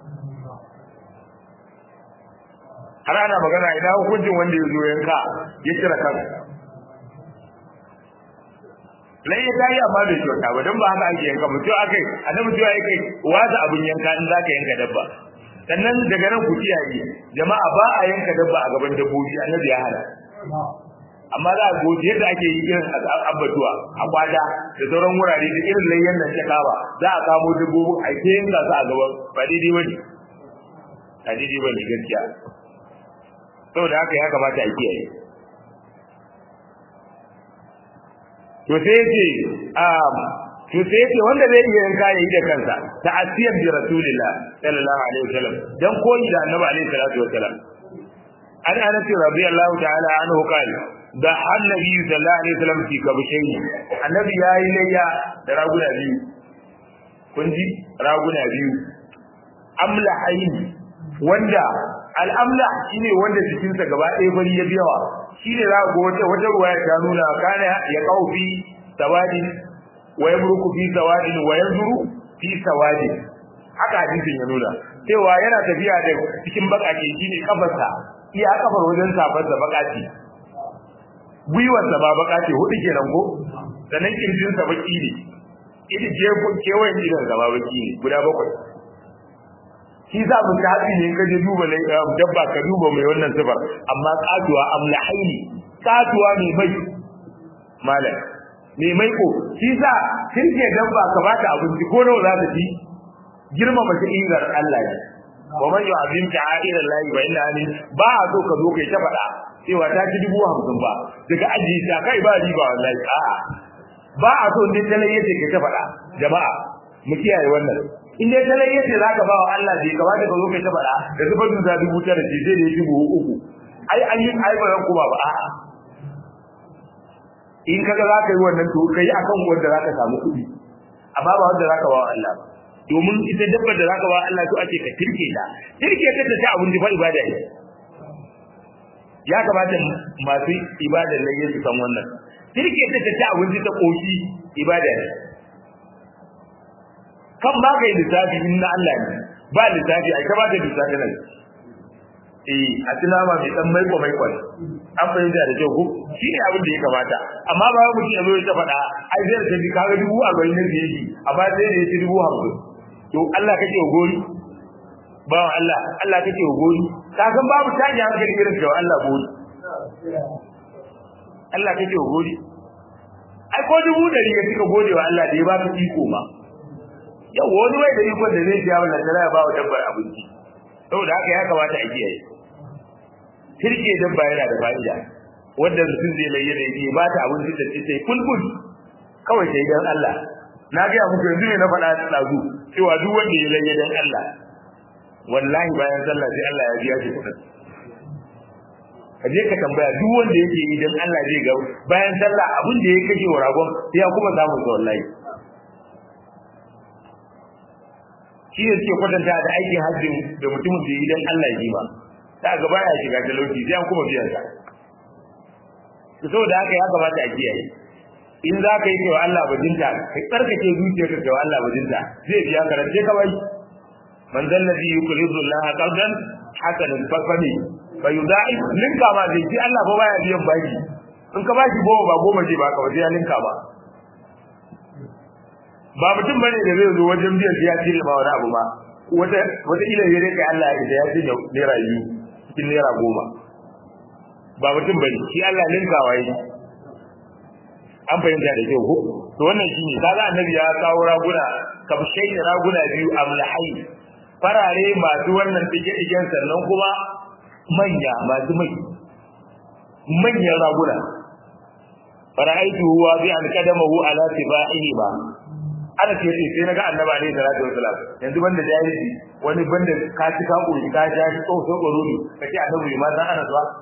har ana magana idan hukuncin wanda ya zo yanka ya cire kan lai ya tayi amma bai kyauta ba don ba haka ake yanka mutum akai annabi mutum ya kai wata abun yanka in zaka yanka dabba sannan daga nan ku kiyaye jama'a ba a yanka dabba a gaban dabbobi annabi ya hana amma za a goji yadda ake yi irin abbatuwa a kwada da sauran wurare da irin layyan nan ta kawa za a kamo dabbobin a ke yanka su a gaban ba daidai bane ba daidai bane gaskiya saboda haka ya kamata a kiyaye to sai yace um to sai yace wanda zai iya yanka yayi da kansa ta asiyar bi rasulillah sallallahu alaihi wasallam dan koyi da annabi alaihi salatu wasallam an anas radiyallahu ta'ala anhu qala da annabi sallallahu alaihi wasallam fi kabshayn annabi yayi layya da raguna biyu kun ji raguna biyu amla ayin wanda al'amla shine wanda jikinsa gaba ɗaya bari ya biyawa shine za ga wata wata ruwaya ta nuna kana ya kaufi sawadi wa yamruku fi sawadin wa yanzuru fi sawadin haka hadisin ya nuna cewa yana tafiya da cikin bakake shine kafarsa iya kafar wajen safar da bakati gwiwar sa ba bakati hudu kenan ko sannan kirjin sa baki ne ita je kewayen idan sa baki ne guda bakwai shi za mu ta haɗi ne ka je duba dabba ka duba mai wannan sifar amma katuwa amlahaini katuwa mai mai malam mai mai ko shi sa kirke dabba ka bata abinci ko nawa za ta ci girma mace ingar Allah ne wa man yu'azzim ta'ira Allah wa inna ali ba a so ka zo kai ta faɗa cewa ta ci dubu hamsin ba daga aji ta kai ba riba wallahi a'a ba a so ne talai yace kai ta faɗa jama'a mu kiyaye wannan in dai talai yace zaka ba wa Allah bai kamata ka zo kai ta faɗa da zubar da dubu tara ce sai da ya dubu uku ai an yi ai ba ran kuma ba a'a in kaga zaka yi wannan to kai akan wanda zaka samu kuɗi amma ba wanda zaka ba wa Allah ba domin ita dabbar da zaka ba Allah to ake ka tirke ta tirke ta ta abin da fa ibada ne ya kamata masu ibada ne su san wannan tirke ta ta abin ta koshi ibada ne kan ba kai lissafi inna Allah ne ba lissafi ai ka ba da lissafi ne eh a tunama mai dan maiko maiko an fahimta da kyau ko shine abin da ya kamata amma ba mutum ya zo ya ta faɗa ai zai ta bi kaga dubu a garin nan da yake amma sai da ya ci dubu hamsin to Allah kake gori ba Allah Allah kake gori ka san babu taji hankali irin da Allah gori Allah kake gori ai ko dubu da riga kika gode wa Allah da ya baka iko ma yau wani wai da iko da zai ji Allah da ya ba wa dabbar abinci saboda haka ya kamata a kiyaye kirke dabba yana da fa'ida wanda mutum zai layyana da yake ba ta abinci da sai kulkul kawai sai dan Allah na ga muku yanzu ne na faɗa da tsazu cewa duk wanda ya laye dan Allah wallahi bayan sallah sai Allah ya biya shi kuɗin ka je ka tambaya duk wanda yake yi dan Allah zai ga bayan sallah abin da ya kashe wa ragon sai ya kuma samu sa wallahi shi ne suke kwatanta da aikin hajji da mutumin da yi dan Allah ya ba ta gaba ya shiga talauci sai an kuma biyan sa saboda haka ya kamata a kiyaye in za ka yi cewa Allah bajinta ka tsarkake zuciyarka cewa Allah bajinta zai biya karance ka bai man zal ladhi yuqridu Allah qardan hasanan fa fani fa yudai linka ma zai ji Allah ba baya biyan baki in ka bashi goma ba goma zai baka wajen ya linka ba ba mutum bane da zai zo wajen biyan ya cire ma wani abu ba wata wata ila yare kai Allah ya ya ce da naira biyu cikin naira goma ba mutum bane shi Allah linkawa yake an fahimta da kyau ko to wannan shine kaga annabi ya kawo raguna kabshai da raguna biyu amlahai farare masu wannan dige digen sannan kuma manya masu mai manyan raguna fara'aitu huwa bi an kadamahu ala tibaihi ba ana ce ce sai naga annabi alaihi salatu wasalam yanzu banda jahili wani banda ka ci ka koyi ka ja shi tsoho so goruri kace annabi ma san ana zuwa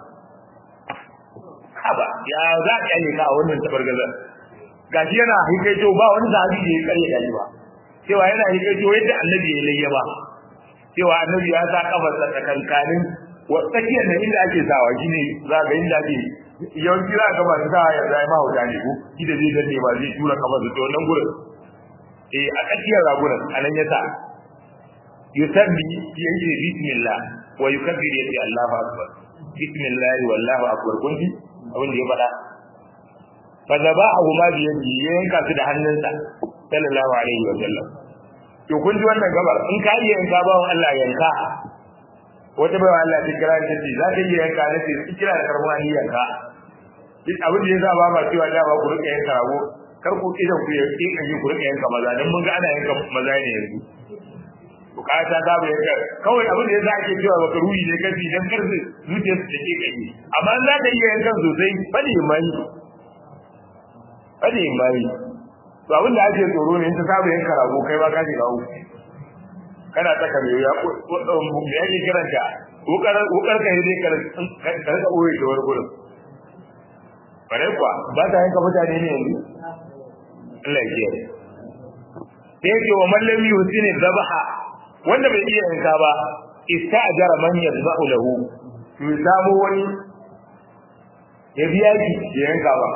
haba ya za ka yi ka a wannan tabargazar gashi yana hikaito ba wani sahabi da ya karya gashi ba cewa yana hikaito yadda annabi ya layya ba cewa annabi ya sa kafar sa tsakankanin wa tsakiyar da inda ake sawa shine za ga inda ake yawanci za ga masu sawa yanzu ai mahauta ne ko shi da zai danne ba zai tura kafar su to wannan gurin eh a tsakiyar ragunan anan ya sa yusabbi yace bismillah wa yukabbir yace Allahu akbar bismillah wallahu akbar kun ji abin da ya faɗa fa zabahu ma bi yadi ya yanka su da hannunsa sallallahu alaihi wa sallam to kun ji wannan gabar in ka iya yanka bawon Allah yanka wata bawa Allah ta kira ta ce za ta iya yanka na ce su kira da karbuwa ni yanka duk abin da ya sa ba ma cewa da ba ku rika yanka rago kar ku idan ku yanke kan yi ku rika yanka maza dan mun ga ana yanka maza ne yanzu bukata ta bai yanka kawai abin da ya sa ake cewa baka ruhi ne kafi dan kar su zuciya su take kai amma za ta iya yankan sosai fadi mai fadi mai to abin da ake tsoro ne ta saba yanka rago kai ba ka shiga uku kana ta kame ya me yake kiranta wukar wukar ka ne ka ka ka oye da wani gurin bare kuwa ba ta yanka mutane ne yanzu Allah ya kiyaye sai yake wa mallami husini zabaha wanda bai iya yanka ba ista'jara man yadhahu lahu to samu wani ya biya ki ya yanka ba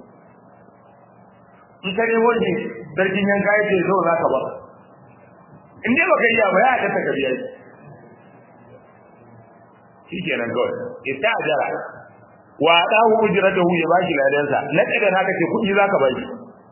in kare wani sarkin yanka yake zo za ka ba in dai baka iya ba ya ta ka biya shi kenan kawai ista'jara wa dahu ujratahu ya bashi ladansa na kada naka ce kudi zaka bashi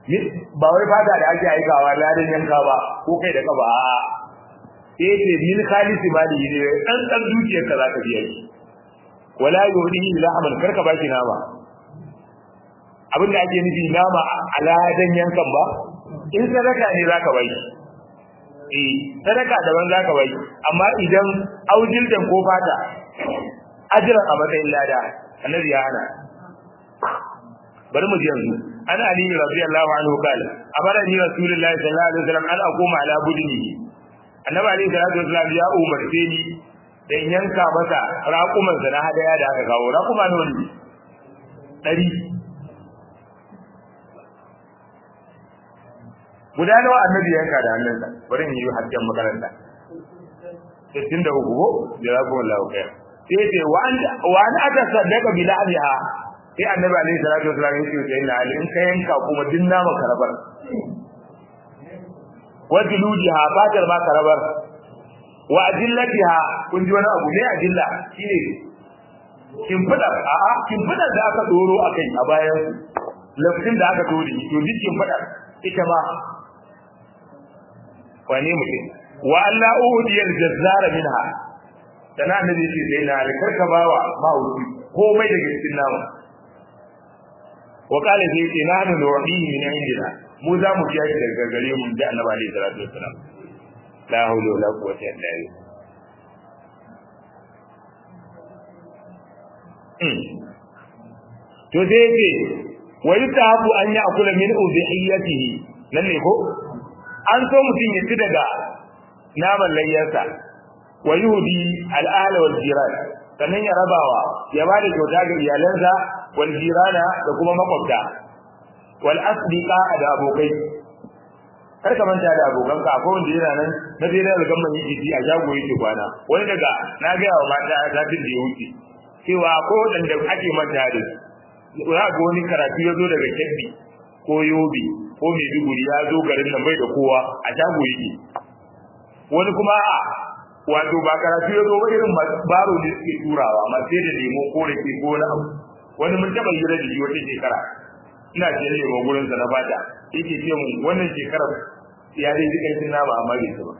ba wai fata da ake aikawa ladan yanka ba ko kai da kaba a'a sai ce min khalisi mali ne dan dan dukiyar ka zaka biya shi wala yuhdihi lahman karka baki nama abinda ake nufi nama a ladan yankan ba in sadaka ne zaka bai eh sadaka daban zaka bai amma idan aujildan ko fata ajiran a matsayin lada annabi ya hana bari mu ji yanzu an ali radiyallahu anhu kala amara ni rasulullahi sallallahu alaihi wasallam an aquma ala budni annabi alaihi salatu wasallam ya umarce ni dan yanka masa raƙuman sa na hadaya da aka kawo raƙuma ne wani dari guda nawa annabi yanka da hannunsa bari in yi hajjan makaranta 63 ko jazakumullahu khair sai ce wa an wa an ata sadaka bi la'biha sai annabi alaihi salatu wasallam ya ce sai na ali in ka yanka kuma din nama karabar wa dilujiha fatar ma karabar wa ajillatiha kun ji wani abu ne ajilla shine kin fada a a kin fada da aka doro akai a bayan lafin da aka dori to duk kin fada ita ma wani mutum wa alla udiyal jazzara minha sana annabi ce sai na alikar ka bawa mahauci komai daga cikin namu wa qala sai ce na hanu nu'dihi min indina mu za mu kiyaye daga gare mu da annabi alaihi salatu wassalam la hawla wala quwwata illa billah to sai ce wa yutabu an ya'kula min udhiyatihi nan ne ko an so mutum ya ci daga naman layyarsa wa yuhdi al-ahl wal jiran sannan ya rabawa ya ba da kyauta ga iyalansa wal jirana da kuma makwabta wal asdiqa da abokai kar ka manta da abokan ka akwai wanda yana nan na dai da gamman yi jiki a jago yake kwana wani daga na ga wa mata zafin da ya wuce cewa ko wanda ake manta da su za ga wani karatu ya zo daga kebbi ko yobe ko maiduguri ya zo garin nan bai da kowa a jago yake wani kuma a wato ba karatu ya zo ba irin baro da suke turawa amma sai da lemo ko da ke ko na abu wani mun taba hira da shi wata shekara ina je lemo gurin sa na bata yake ce mun wannan shekarar ya dai jikan cin nama amma bai ci ba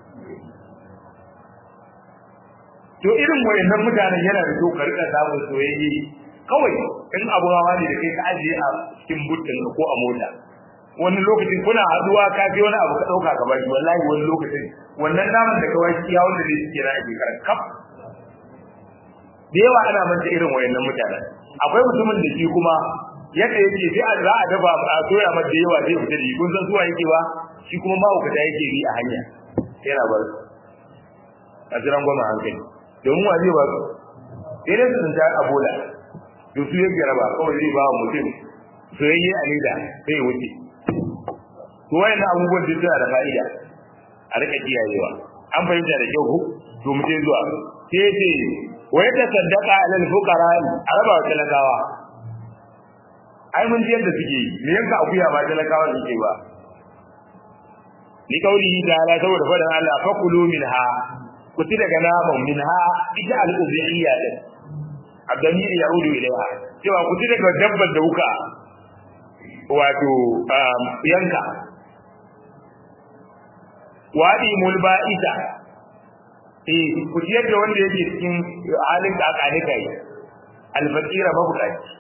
to irin wayannan mutanen yana da ka rika samun soyayye kawai in abu hawa ne da kai ka ajiye a cikin butin ko a mota wani lokacin kuna haduwa ka fi wani abu ka dauka ka bashi wallahi wani lokacin wannan naman da kawai iya wanda zai cike na ake karan kaf da yawa ana manta irin wayannan mutanen akwai mutumin da shi kuma yadda yake sai a za a dafa a soya mata yawa zai fita da shi kun san zuwa yake ba shi kuma mahaukata yake yi a hanya yana bar a jiran gwamna hankali domin wa zai ba su sai dai su ta a bola to su yake raba kawai zai ba mutum soyayye a leda sai ya wuce to wayannan abubuwan duk suna da fa'ida a rika kiyayewa an fahimta da kyau ko to mu sai zuwa sai ce wa yata saddaqa alal fuqara araba wa talakawa ai mun ji yadda suke me yanka akuya ba talakawa suke ba ni kauli da ala saboda fadan Allah fakulu minha ku ci daga naman minha ita al-ubiyya din abdamir yaudu ilaiha cewa ku ci daga dabbar da kuka wato yanka wadi mulba'ita eh ku ciyar da wanda yake cikin halin da aka nika yi alfaqira mabukaci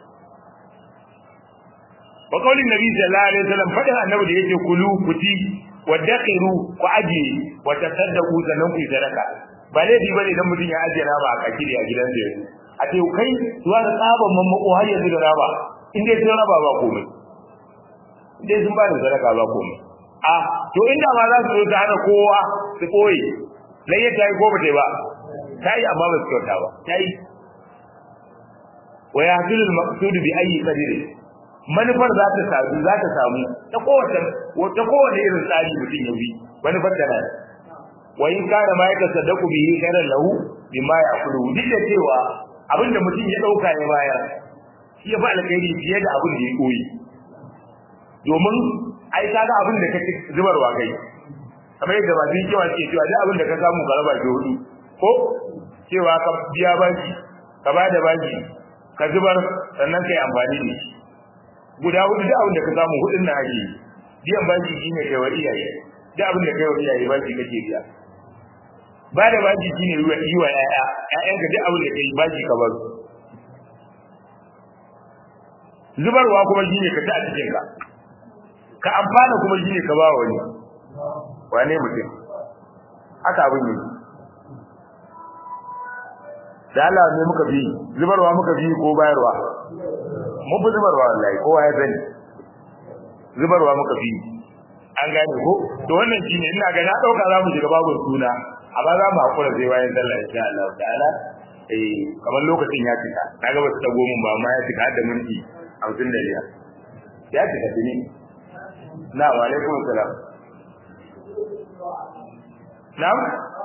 wa qaulin nabi sallallahu alaihi wasallam fadin annabi da yake kulu kuti wadakhiru ku aje wa tasaddaqu zanan ku sadaka ba laifi bane dan mutun ya aje na ba a kakiri a gidan da yake a ce kai zuwa da tsaban mamako har yanzu da raba in dai sun raba ba komai in dai sun ba da sadaka ba komai a to inda ma za su zo ta hana kowa su koyi layyar ta yi ko bata yi ba ta yi amma ba su kyauta ba ta yi wa ya hasilu al-maqsud bi ayyi qadir manufar za ta samu za ta samu ta kowace ta kowace irin tsari mutum ya bi manufar ta nan wa in kana ma yaka sadaku bihi khairan lahu bima ya'kulu duk da cewa abinda mutum ya dauka ya bayar shi ya fa alkhairi fiye da abin da ya koyi domin ai kaga abin da kake zubarwa kai kamar yadda ba din cewa ke cewa duk abin da ka samu ka raba ki hudu ko cewa ka biya baki ka ba da baki ka zubar sannan kai amfani da shi guda hudu duk abin da ka samu hudun na ake biyan bashi shine kai wa iyaye duk abin da kai wa iyaye bashi kake biya ba da bashi shine yi wa yi wa ƴaƴa ƴaƴanka duk abin da kai bashi ka bar zubarwa kuma shine ka ta a cikin ka ka amfana kuma shine ka ba wani wane mutum haka abin ne da Allah ne muka bi zubarwa muka bi ko bayarwa mun fi zubarwa wallahi kowa ya sani zubarwa muka bi an gane ko to wannan shine ina ga na dauka za mu shiga babu suna amma za mu hakura sai bayan sallah insha Allah ta'ala eh kamar lokacin ya cika kaga ba su dago mun ba amma ya cika har da minti 55 ya cika tuni na wa alaikum salam na'am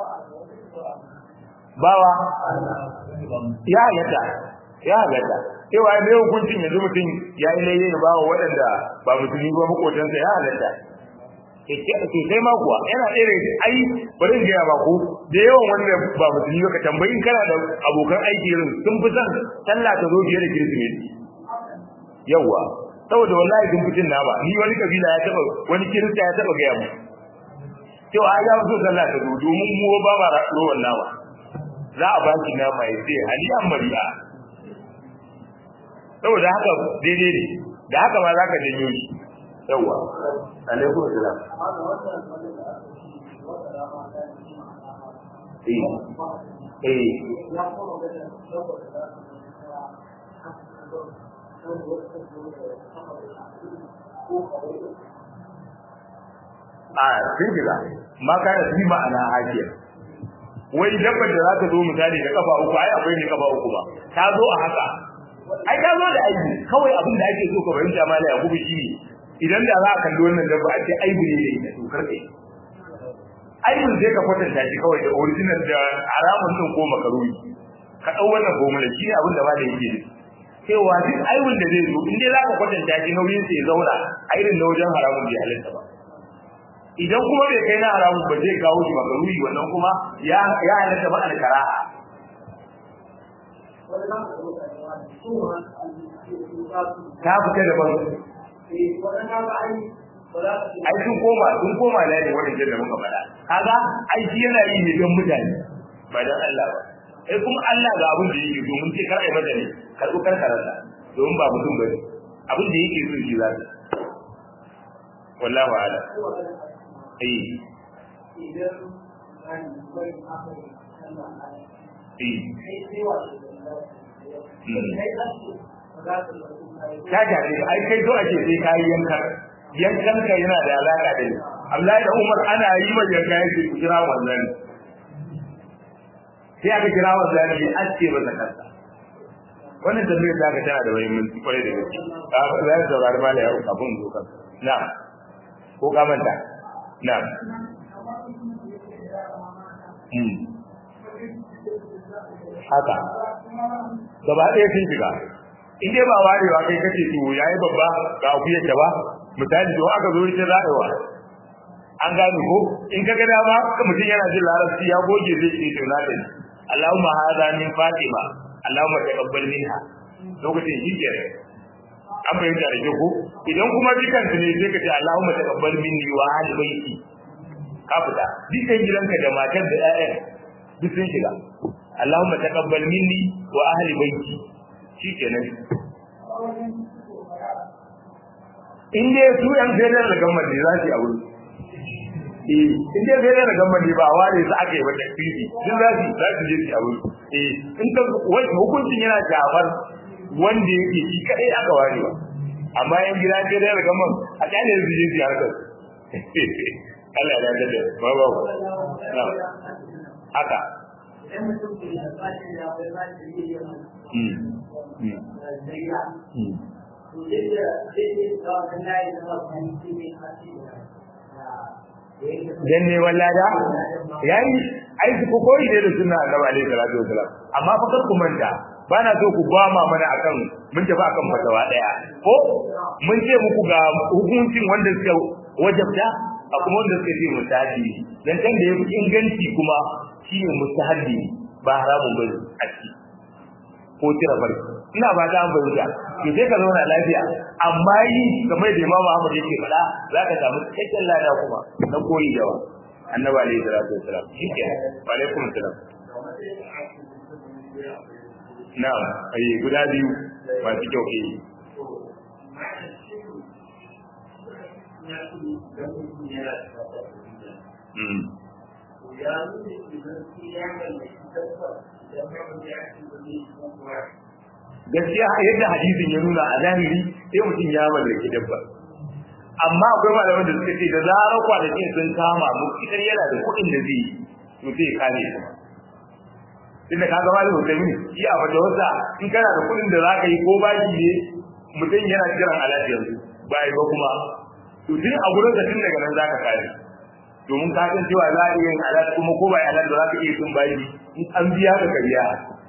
bawa ya halatta ya halatta cewa mai hukuncin yanzu mutum ya yi laye da bawa waɗanda ba musulmi ba makotansa ya halatta sosai ma kuwa yana ɗaya ai bari gaya ba ku da yawan wanda ba musulmi ba ka tambayin kana da abokan aiki irin sun fi son sallah ta zo fiye da kirsimeti yawwa saboda wallahi sun fitin na ba ni wani kabila ya taba wani kirista ya taba gaya mu cewa ai ya so sallah ta zo domin mu ba ma rowan nama za a baki nama ya ce haliyan mariya saboda haka daidai ne da haka ma za ka janyo shi yawwa alaikum salam eh eh a sun shiga ma kana fi ma'ana hakiya wai dabbar da za ta zo misali da kafa uku ai akwai ne kafa uku ba ta zo a haka ai ta zo da aibu kawai abin da ake so ka fahimta mala ya gubu shi idan da za a kalli wannan dabba a ce aibu ne da ita to karkai aibun sai ka kwatanta shi kawai da original da haramun din ko makaruni ka dau wannan formula shi ne abin da malai yake nufi cewa duk aibun da zai zo in dai za ka kwatanta shi nauyin sai ya zauna a irin na wajen haramun bai halitta ba idan kuma bai kai na haramun ba zai kawo shi makaruni wannan kuma ya ya halitta ba alkaraha ta fita daban ai sun koma sun koma da ne wannan da muka faɗa kaga ai shi yana yi ne don mutane ba dan Allah ba sai kuma Allah ga abin da yake domin sai kar ai mata ne karbu kar karanta domin ba mutum bane abin da yake so shi zai wallahi ala eh ta jaje ai kai zo ake sai kai yankar yankan ka yana da alaka da ni Abdullahi da Umar ana yi mai yanka yake kira wannan sai aka kira wannan ne a ce ba zakarta wannan tambayar da aka tana da muhimmanci kwarai da gaske ka za ka saurari mala ya abun zo kan na ko ka manta na haka gaba ɗaya sun shiga in dai ba warewa kai kace to yayi babba ga akuyar ta ba misali to aka zo ita zaɗewa an gane ko in ka ga dama mutum yana jin larabci ya goge zai ce to na dani Allahumma hadha min Fatima Allahumma taqabbal minha lokacin shi ke an bayyana da ko idan kuma dukan ne sai ka ce Allahumma taqabbal minni wa ahli baiti ka fita dukan gidanka da matar da ƴaƴan duk sun shiga Allahumma taqabbal minni wa ahli baiti shikenan in dai su yan federal da gamman ne za su yi a wuri eh in dai federal da gamman ne ba ware su aka yi wa takfiri sun za su za su je su a wuri eh in ka wani hukuncin yana jafar wanda yake shi kadai aka ware ba amma yan gida federal da gamman a kyale su je su harkar Allah ya dade ba ba haka dan ne wallada yayi ai su ko koyi ne da sunna annabi alaihi salatu wasalam amma fa kar ku manta bana so ku ba ma mana akan mun tafi akan fatawa daya ko mun ce muku ga hukuncin wanda suka wajabta a kuma wanda suka ce mustahabi dan kan da yafi inganci kuma shine mustahabi ba haramun bane a ciki ko tira farki ina ba ta bayyana to sai ka zauna lafiya amma yi kamar da Imam Ahmad yake faɗa za ka samu cikakken lada kuma na koyi yawa annabi alaihi salatu wasalam shike wa alaikum salam na'am ai guda biyu masu kyau ke Mm. gaskiya yadda hadisin ya nuna a zahiri sai mutum ya mallaki dabba amma akwai malaman da suka ce da zarar kwanakin sun kama mu idan yana da kuɗin da zai to sai ya kame su tunda ka gama da mutane shi a fata wasa in kana da kuɗin da zaka yi ko baki ne mutum yana jiran alaji yanzu ba yi ba kuma to tun a gurin da tun daga nan zaka kare domin ka san cewa za a iya yin alaji kuma ko ba alaji da zaka iya tun baki in an biya ka kariya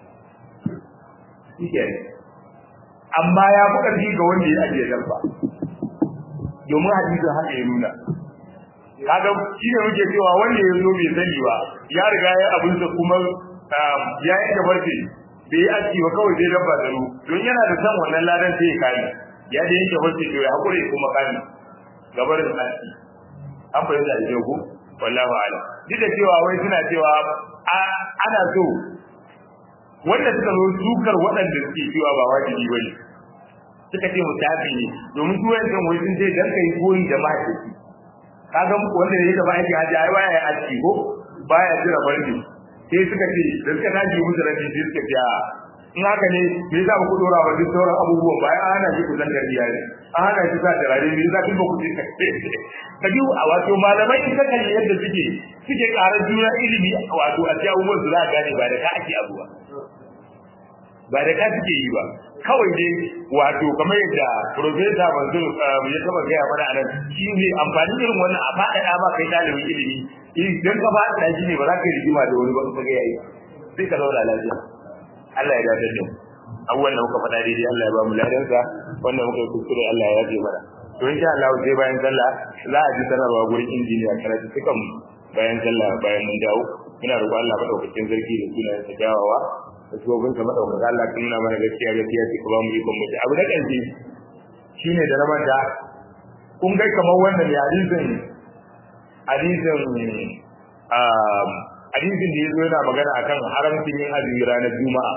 shi amma ya fi ƙarfi ga wanda ya ajiye dabba domin hadisin haka ya nuna kaga shi ne muke cewa wanda ya zo bai sani ba ya riga ya abinsa kuma ya yanke barci bai yi aski ba kawai zai dabba da don yana da san wannan ladan sai ya kame ya da yanke barci to ya haƙura ya kuma kame gabarin aski an fahimta da kyau ko wallahu a'lam duk da cewa wai suna cewa ana so wanda suka zo sukar waɗanda suke cewa ba wajibi bane suka ce mutafi ne domin su wayan wai sun ce dan kai koyi da mahaifi kaga wanda ne da mahaifi haji ai baya aski ko baya jira barni sai suka ce da suka tashi musu rabi sai suka ce in haka ne me yasa ba ku dora wa duk sauran abubuwan bayan an hana shi ku zan garbiya ne an hana shi sa turare me yasa kin ba ku tsika ka ji a wato malamai in ka kalli yadda suke suke ƙarar juna ilimi wato a cikin abubuwan su za a gane ba da ka ake abuwa ba da ka suke yi ba kawai dai wato kamar yadda profesa Mansur ya taba gaya mana anan shi ne amfani irin wannan a faɗaɗa ba kai ɗalibin ilimi idan ka faɗaɗa shi ne ba za ka yi rigima da wani ba ka ga yayi sai ka zauna lafiya Allah ya dace da mu abubuwan da muka faɗa daidai Allah ya ba mu ladansa wannan muka yi kuskure Allah ya yafe mana to insha Allah sai bayan sallah za a ji sanarwa gurin injiniya karatu sukan bayan sallah bayan mun dawo muna roƙon Allah madaukakin sarki da sunayen sa dawowa da shugabin sa madaukaka Allah ka nuna mana gaskiya gaskiya ce ka ba mu ikon mutu abu na ƙarshe shine da na manta kun ga kamar wannan ya hadisin hadisin um hadisin da yazo yana magana akan haramcin yin azumi ranar juma'a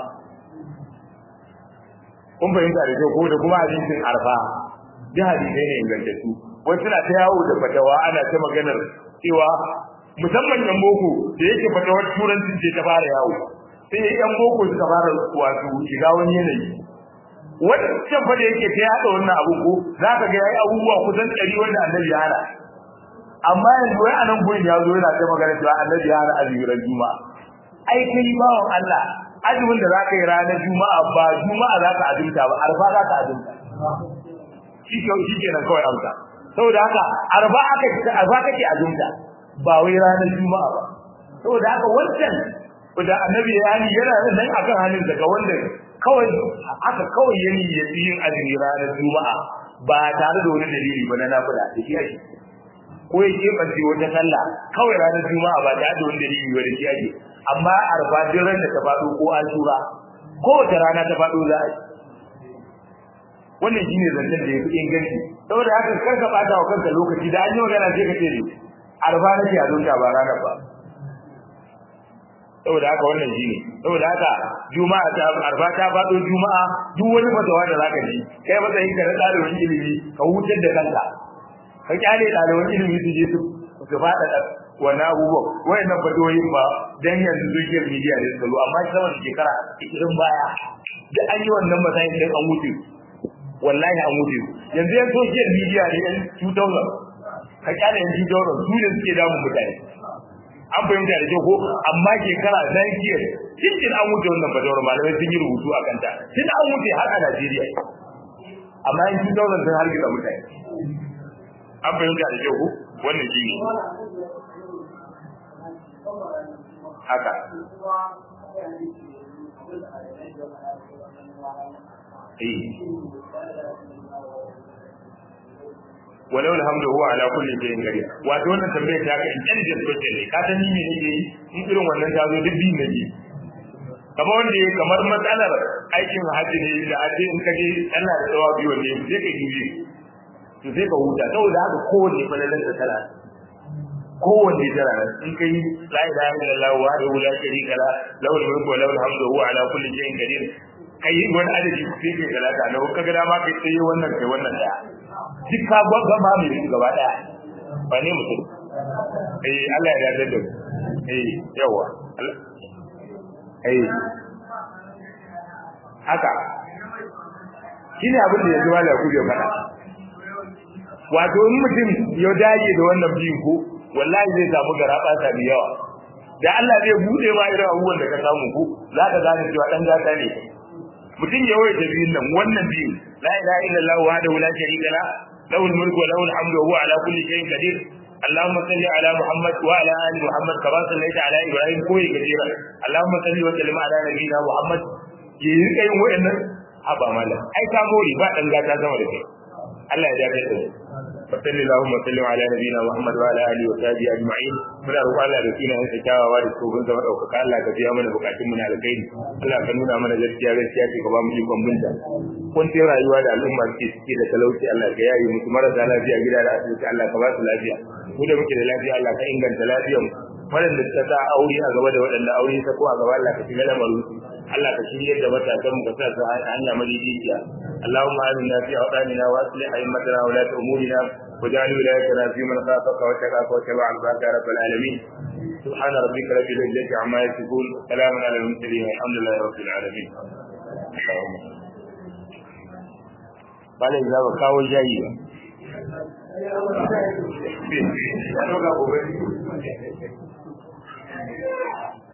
kun fahimta da kyau ko da kuma hadisin arfa duk hadisai ne ingantattu wasu na ta yawo da fatawa ana ta maganar cewa musamman yan boko da yake fatawar turancin ce ta fara yawo sai yan boko suka fara wato shiga wani yanayi wancan fa da yake ta yada wannan abu ko za ka ga yayi abubuwa kusan ɗari wanda annabi ya hana amma yanzu wai anan gurin ya zo yana ta magana cewa annabi ya hana azumin juma'a ai kai bawon Allah azumin da za ka yi ranar juma'a ba juma'a za ka azumta ba arfa za ka azumta shi ke shi ke nan kawai amsa saboda haka arba aka arba kake azumta ba wai ranar juma'a ba saboda haka wancan da annabi ya yi yana nan akan halin daga wanda kawai aka kawai yani ya yi yin azumi ranar juma'a ba tare da wani dalili ba na nafila da shi ake ko ya keɓance wata sallah kawai ranar juma'a ba tare da wani dalili ba da shi ake amma arba duk ran da ta faɗo ko an tura kowace rana ta faɗo za a yi wannan shine zancen da yafi inganci saboda haka kar ka bata wa kanka lokaci da an yi magana sai ka ce ne arba nake a zonta ba ranar ba saboda haka wannan shine saboda haka juma'a ta arba ta fado juma'a duk wani fatawa da zaka ji kai matsayin ka na ɗalibin ilimi ka hutar da kanka ka kyale ɗalibin ilimi su je su su faɗa wannan abubuwan wayannan fatoyin ba dan yanzu social media ne su amma sama da shekara 20 baya da an yi wannan matsayin sai an wuce wallahi an wuce yanzu yan social media ne yan 2000 ka kyale yan 2000 su ne suke damun mutane an fahimta da kyau ko amma shekara na kiyar cikin an wuce wannan fatawar malamai sun yi rubutu a kanta tun an wuce har a Najeriya amma yan 2000 sun hargitsa mutane an fahimta da kyau ko wannan shi ne haka walau alhamdu huwa ala kulli shay'in qadir wato wannan tambayar ta ka intelligent question ne ka san ni ne nake yi in irin wannan ta zo duk bin nake kamar wanda ya kamar matsalar aikin hajji ne da aje in ka je ana da tsawa biyu ne sai ka yi to sai ka huta saboda haka kowanne falalan da tana kowanne tana nan in kai la ilaha illallah wa la ilaha sharika la lahu mulku wa lahu alhamdu wa huwa ala kulli shay'in qadir kai wani adadi sai kai talata na ka ga dama kai sai wannan kai wannan daya duk ka gwagwa ma mai gaba daya ba ne mutum eh Allah ya yarda da eh yawa eh haka shine abin da yanzu wala ku bai fada wato in mutum ya dage da wannan biyu ko wallahi zai samu garaba ta da yawa da Allah zai bude ma irin abubuwan da ka samu ko za ka gane cewa dan gata ne mutum ya waye biyun nan wannan biyu la ilaha illallah wahdahu la sharika la lahu al-mulku wa lahu al-hamdu wa huwa ala kulli shay'in qadir اللهم صل على محمد وعلى ال محمد كما صليت على ابراهيم كوي كثيرا اللهم صل وسلم على نبينا محمد yi rika yin wa'annan haba mala ai ka mori ba dan gata sama da kai Allah ya dace da mu salli Allahumma sallim ala nabiyina Muhammad wa ala alihi wa sahbihi ajma'in muna roƙon Allah da sunan sa kyawawa da tsohon zama ɗaukaka Allah ka biya mana bukatun mu na alkhairi Allah ka nuna mana gaskiya gaskiya ce ka ba mu ikon binta kuncin rayuwa da al'umma suke ciki da talauci Allah ka yaye musu marasa lafiya gida da asibiti Allah ka ba su lafiya mu da muke da lafiya Allah ka inganta lafiyar mu waɗanda suka sa aure a gaba da waɗanda aure ta ko a gaba Allah ka shiga lamarin su Allah ka shirye da matasan mu ka sa su hanya madaidaiciya Allahumma amina fi awdanina wa aslih a'immatana wa la umurina واجعل ولايتنا في من خافك واتقاك واتبع رضاك يا رب العالمين سبحان ربك رب العزة عما يصفون سلام على المرسلين والحمد لله رب العالمين قال إذا بكاو جاي Thank you.